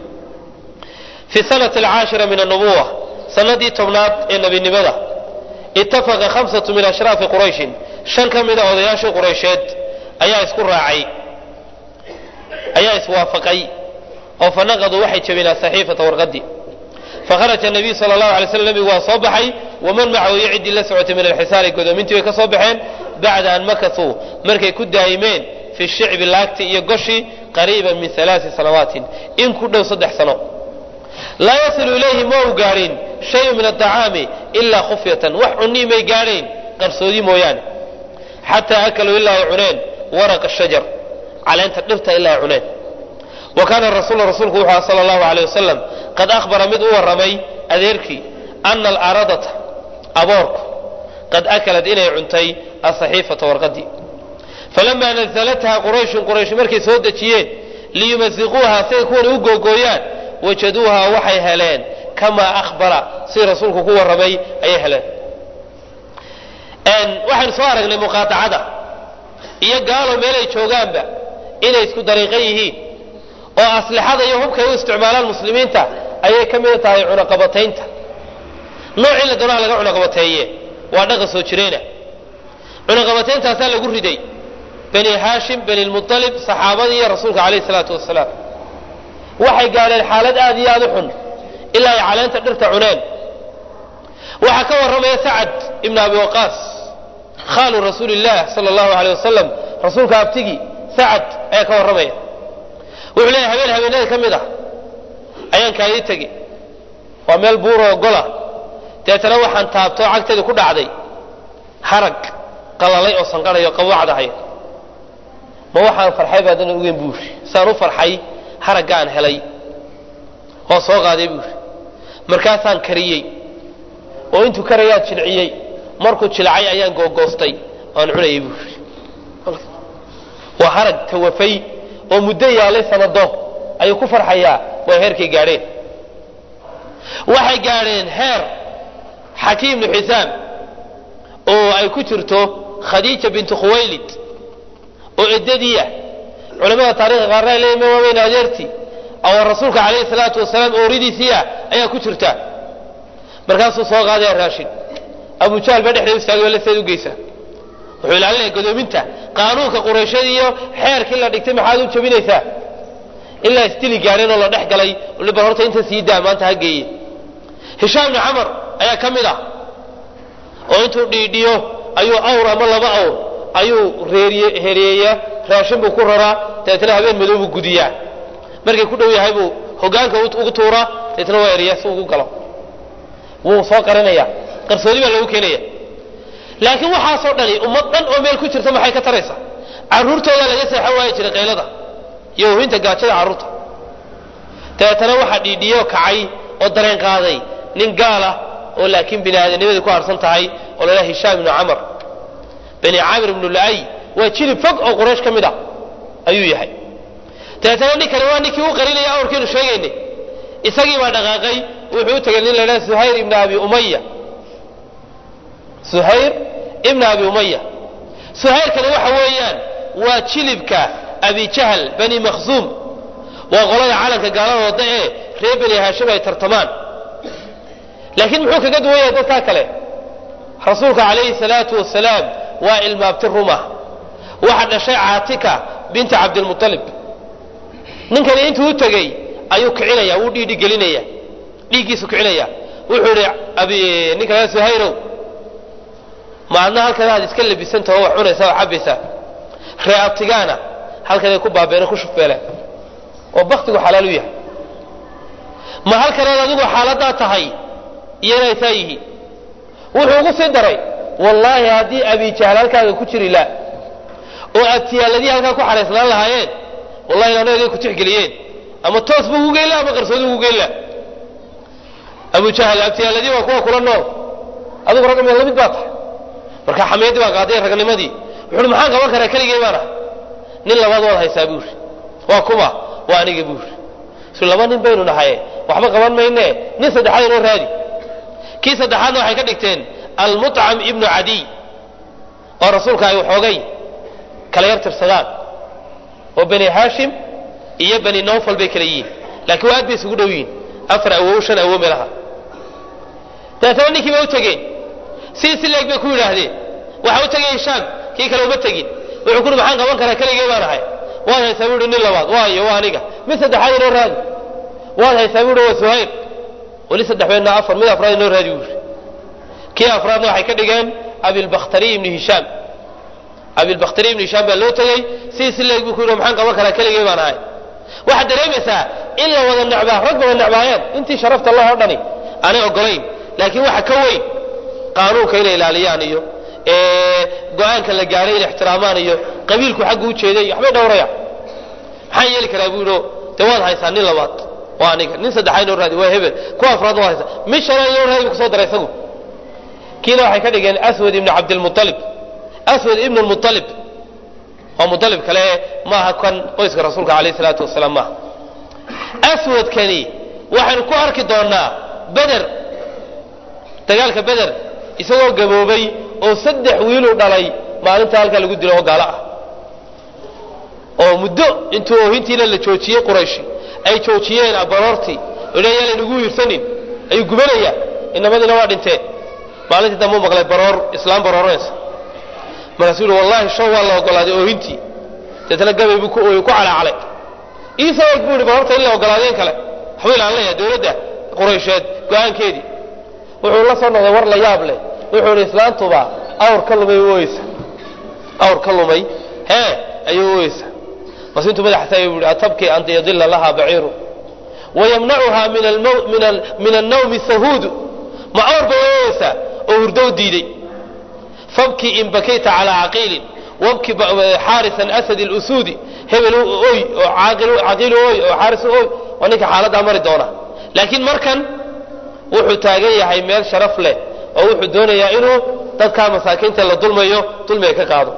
fi sanati alcaashira min annubuwa sanadii tobnaad ee nebinimada ittafaqa khamsatu min ashraafi qurayshin shan ka mida odayaashii quraysheed ayaa isku raacay ayaa iswaafaqay oo fanaqaduu waxay jabeen asaxiifata warqadii fakharaja nabiyu sala allahu alay slam nabigu waa soo baxay waman macahu iyo ciddii la socotay min alxisaari godoomintii bay ka soo baxeen bacda an makasuu markay ku daa'imeen fi shicbi laagti iyo goshi qariiban min alaai sanawaatin in ku dhow saddex sano laa yasilu ilayhi ma u gaadhin shayun min aacaami ilaa khufyatan wax cunii may gaadhayn qarsoodi mooyaane xataa akaluu ilaa ay cuneen waraqa shajar caleenta dhirta ilaa ay cuneen wa kaana rasuul rasuulku wuxuu aha sala allahu aleyh wasalam qad akhbara mid u warramay adeerkii ana alaaradata aboorku qad akalat inay cuntay asaxiifata warqadii falamaa nazalatha qurayshun quraysh markay soo dejiyeen liyumasiquuha siay kuwan u googooyaan wajaduuha waxay heleen kamaa ahbara si rasuulku ku warramay ayay heleen waxaynu soo aragnay muqaatacada iyo gaalo meelay joogaanba inay isku dariiqan yihiin oo aslixada iyo hubkay u isticmaalaan muslimiinta ayay ka mid tahay cunaqabataynta noocii la doonaha laga cunaqabateeye waa dhaqan soo jireena cunaqabatayntaasaa lagu riday bani haashim bani lmualib saxaabadii iyo rasuulka calayh salaatu wasalaam waxay gaadheen xaalad aad iyo aad u xun ilaa ay caleenta dhirta cuneen waxaa ka warramaya sacad ibn abi waqaas khaalu rasuuli illah sala allahu aleyh wasalam rasuulka abtigii sacad ayaa ka warramaya wuxuu leeyahy habeen habeenada ka mid ah ayaan kaadii tegi waa meel buuroo gola deetana waxaan taabtoo cagteedii ku dhacday harag qalalay oo sanqarayo qawaacdahay ma waxaan farxay baadana ogeyn buuri saan u farxay haraggaan helay oo soo qaaday buuri markaasaan kariyey oo intuu karayaad jilciyey markuu jilcay ayaan googoostay oan cunayay buuri waa harag tawafay oo muddo yaalay sanado ayuu ku farxayaa waa heerkay gaadheen waxay gaadheen heer xakiim ibnu xisaam oo ay ku jirto khadiija bintu khuwaylid oo eddadiiah culamada taarikhda qaarna ay leeyihin waaweyn adeertii oo rasuulka calayhi salaatu wasalaam ooridiisiiah ayaa ku jirta markaasuu soo qaadaya raashin abu jahl baa dhexdeeda istaagay baa laseed u geysa wuxuu ilaalinaya godoominta qaanuunka qurayshada iyo xeerkii la dhigtay maxaad u jabinaysaa ilaa isdili gaadheen oo la dhex galay bal horta inta sii daa maanta ha geeye hishaam ibni camar ayaa ka mid ah oo intuu dhiidhiyo ayuu awr ama laba awr ayuu reeriyeeyaa raashin buu ku raraa dabeetna habeen madow buu gudiyaa markay ku dhow yahay buu hogaanka ugu tuuraa dabeetna waa eriyaa si ugu galo wuu soo qarinaya qarsoodi baa lagu keenaya laakiin waxaasoo dhani ummad dhan oo meel ku jirta maxay ka taraysa caruurtoodaa laga seexan waayi jiray qaylada iyo wawinta gaajada carruurta dabeetana waxaa dhiidhiyoo kacay oo dareen qaaday nin gaala oo laakiin bini aadamnimadii ku harsan tahay oo la dhaha hishaam ibnu camar bani caamir ibnu la'ay waa jilib fog oo quraysh ka mid ah ayuu yahay dabeetana ninkani waa ninkii u qarinaya awrkiinu sheegaynay isagii baa dhaqaaqay wuxuu u tegay nin la dhaha suhayr ibnu abi umaya suhayr ibn abi umaya suhayrkani waxa weeyaan waa jilibka abi jahl bani makhzuum waa qolada calanka gaalada wada ee reer bani haashim ay tartamaan laakiin muxuu kaga duwan yahay dadkaa kale rasuulka calayhi salaatu wasalaam waa ilmaabti ruma waxa dhashay caatika binta cabdilmualib ninkani intuu u tegey ayuu kicinaya wuu dhiidhi gelinaya dhiiggiisu kicinaya wuxuu ihi ninka suhayrow maadna halkan aad iska labisantah oo wax cunaysaa oo cabaysaa ree abtigaana halkanay ku baabeen ku shufeeleen oo baktigu xalaal u yahay ma halkanaad adigu xaaladaa tahay iyanay taa yihiin wuxuu ugu sii daray wallaahi haddii abijahl halkaaga ku jiri la oo abtiyaaladii halkaa ku xaraysnaan lahaayeen wallahi inaanagay ku tixgeliyeen ama toos buu ugu geyn la ama qarsoodi ugu geyn la abu jahl abtiyaaladii waa kuwa kula nool adigu ragga meel lamid baa tahay marka xamiyadii baa qaaday ragnimadii wuxuui maxaan qaban karaa keligay baan ah nin labaad waad haysaa buuri waa kuma waa aniga buuri su laba nin baynu nahaye waxba qaban mayne nin saddexaad inoo raadi kii saddexaadna waxay ka dhigteen almuطcam ibnu cadiy oo rasuulka ay waxoogay kala yar tirsadaan oo bani haashim iyo bani nawfal bay kala yihiin laakiin waa aad bay isugu dhow yihiin afar awow shan awow meelaha dabeetana ninkii bay u tegeen sii si leeg bay ku yidhaahdeen waxa u tegay hishaam kii kale uma tegin wuxuu kuri maxaan qaban karaa keligay baan ahay waad haysaa buu ihi nin labaad waayo waa aniga mid saddexaad inoo raadi waad haysaa buu ihi waa suhayr weli saddex beedna afar mid afraad inoo raadi buu ihi kii afraadna waxay ka dhigeen abilbakhtariy ibni hishaam abilbakhtariy ibni hishaam baa loo tegey sidii si leeg buu ku yidhi maxaan qaban karaa keligay baan ahay waxaad dareemaysaa in la wada necbaa rag wada necbaayeen intii sharafta lahoo dhani aanay ogolayn laakiin waxa ka weyn qaanuunka inay ilaaliyaan iyo go-aanka la gaaray inay ixtiraamaan iyo qabiilku xaggu u jeeday iyo waxbay dhowrayaan maxaan yeeli karaa buu yidhi dee waad haysaa nin labaad waa aniga nin saddexaad inoo raadi waa hebel kuwa afraad waad haysaa mid shanaad inoo raadi buu kusoo daray isagu kiina waxay ka dhigeen aswad ibnu cabdilmualib aswad ibnu lmualib waa mualib kale maaha kan qoyska rasuulka alayh salaatu wasalaam maaha aswadkani waxaynu ku arki doonaa beder dagaalka beder isagoo gaboobay oo saddex wiiluu dhalay maalinta halkaa lagu dilo oo gaalo ah oo muddo intuu oohintiina la joojiyey qurayshi ay joojiyeen baroortii yalaynagu wiirsanin ayuu gubanaya inamadiina waa dhinteen maalintii dambe u maqlay baroor islaam barooranaysa markaasuu yihi wallahi show waa la ogolaaday oohintii deetna gabay buu ku ooyey ku calaacalay iisoo eg buu yihi baroorta in la ogolaadeen kale waxbuu ilaalinaya dowladda quraysheed go-aankeedii wuxuu la soo noqday war la yaab leh wuxuu ihi islaantuba awr ka lumay u ooyeysa awr ka lumay hee ayuu ooyeysa bas intuu madaxa taagay buu yihi atabki an yadila laha baciiru wayamnacuha min annawmi sahuudu ma awr bay ooyeysaa oo hurdo u diiday fabki in bakayta calaa caqiilin wabki xaarisan asad اlusuudi hebel oy oo caqiil oy oo xaaris oy waa ninka xaaladdaa mari doona laakiin markan wuxuu taagan yahay meel sharaf leh oo wuxuu doonayaa inuu dadkaa masaakiinta la dulmayo dulmiga ka qaado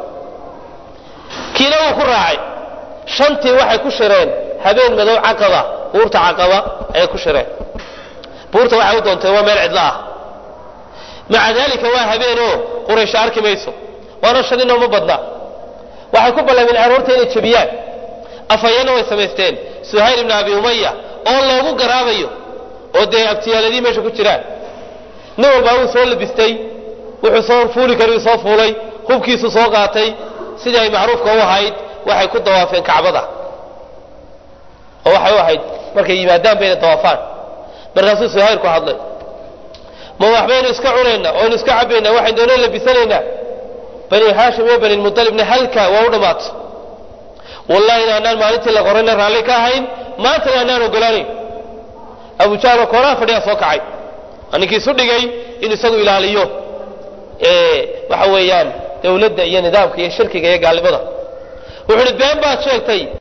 kiina wuu ku raacay shantii waxay ku shireen habeen madow caqaba buurta caqaba ayay ku shireen buurta waxay u doontay waa meel cidlo ah maca daalika waa habeenoo quraysho arki mayso waana shan inoo ma badna waxay ku ballameen aroorta inay jebiyaan afhayana way samaysteen suhayl ibni abi umaya oo loogu garaabayo oo dee abtiyaaladii meesha ku jiraan nin walbaa wuu soo labistay wuxuu soo fuuli kari soo fuulay hubkiisu soo qaatay sidii ay macruufka u ahayd waxay ku dawaafeen kacbada oo waxay u ahayd markay yimaadaan bayna dawaafaan markaasuu suhayl ku hadlay ma waxbaynu iska cunaynaa oynu iska cabaynaa waxaynu doona labisanaynaa bani haashim iyo bani lmualibna halkaa waa u dhammaatay wallahi inaanaan maalintii la qorayna raalli ka ahayn maantana aanaan ogolaanayn abu jahloo kooraha fadhiyaa soo kacay waa ninkii isu dhigay in isagu ilaaliyo waxa weeyaan dawladda iyo nidaamka iyo shirkiga iyo gaalnimada wuxuu uhi been baad sheegtay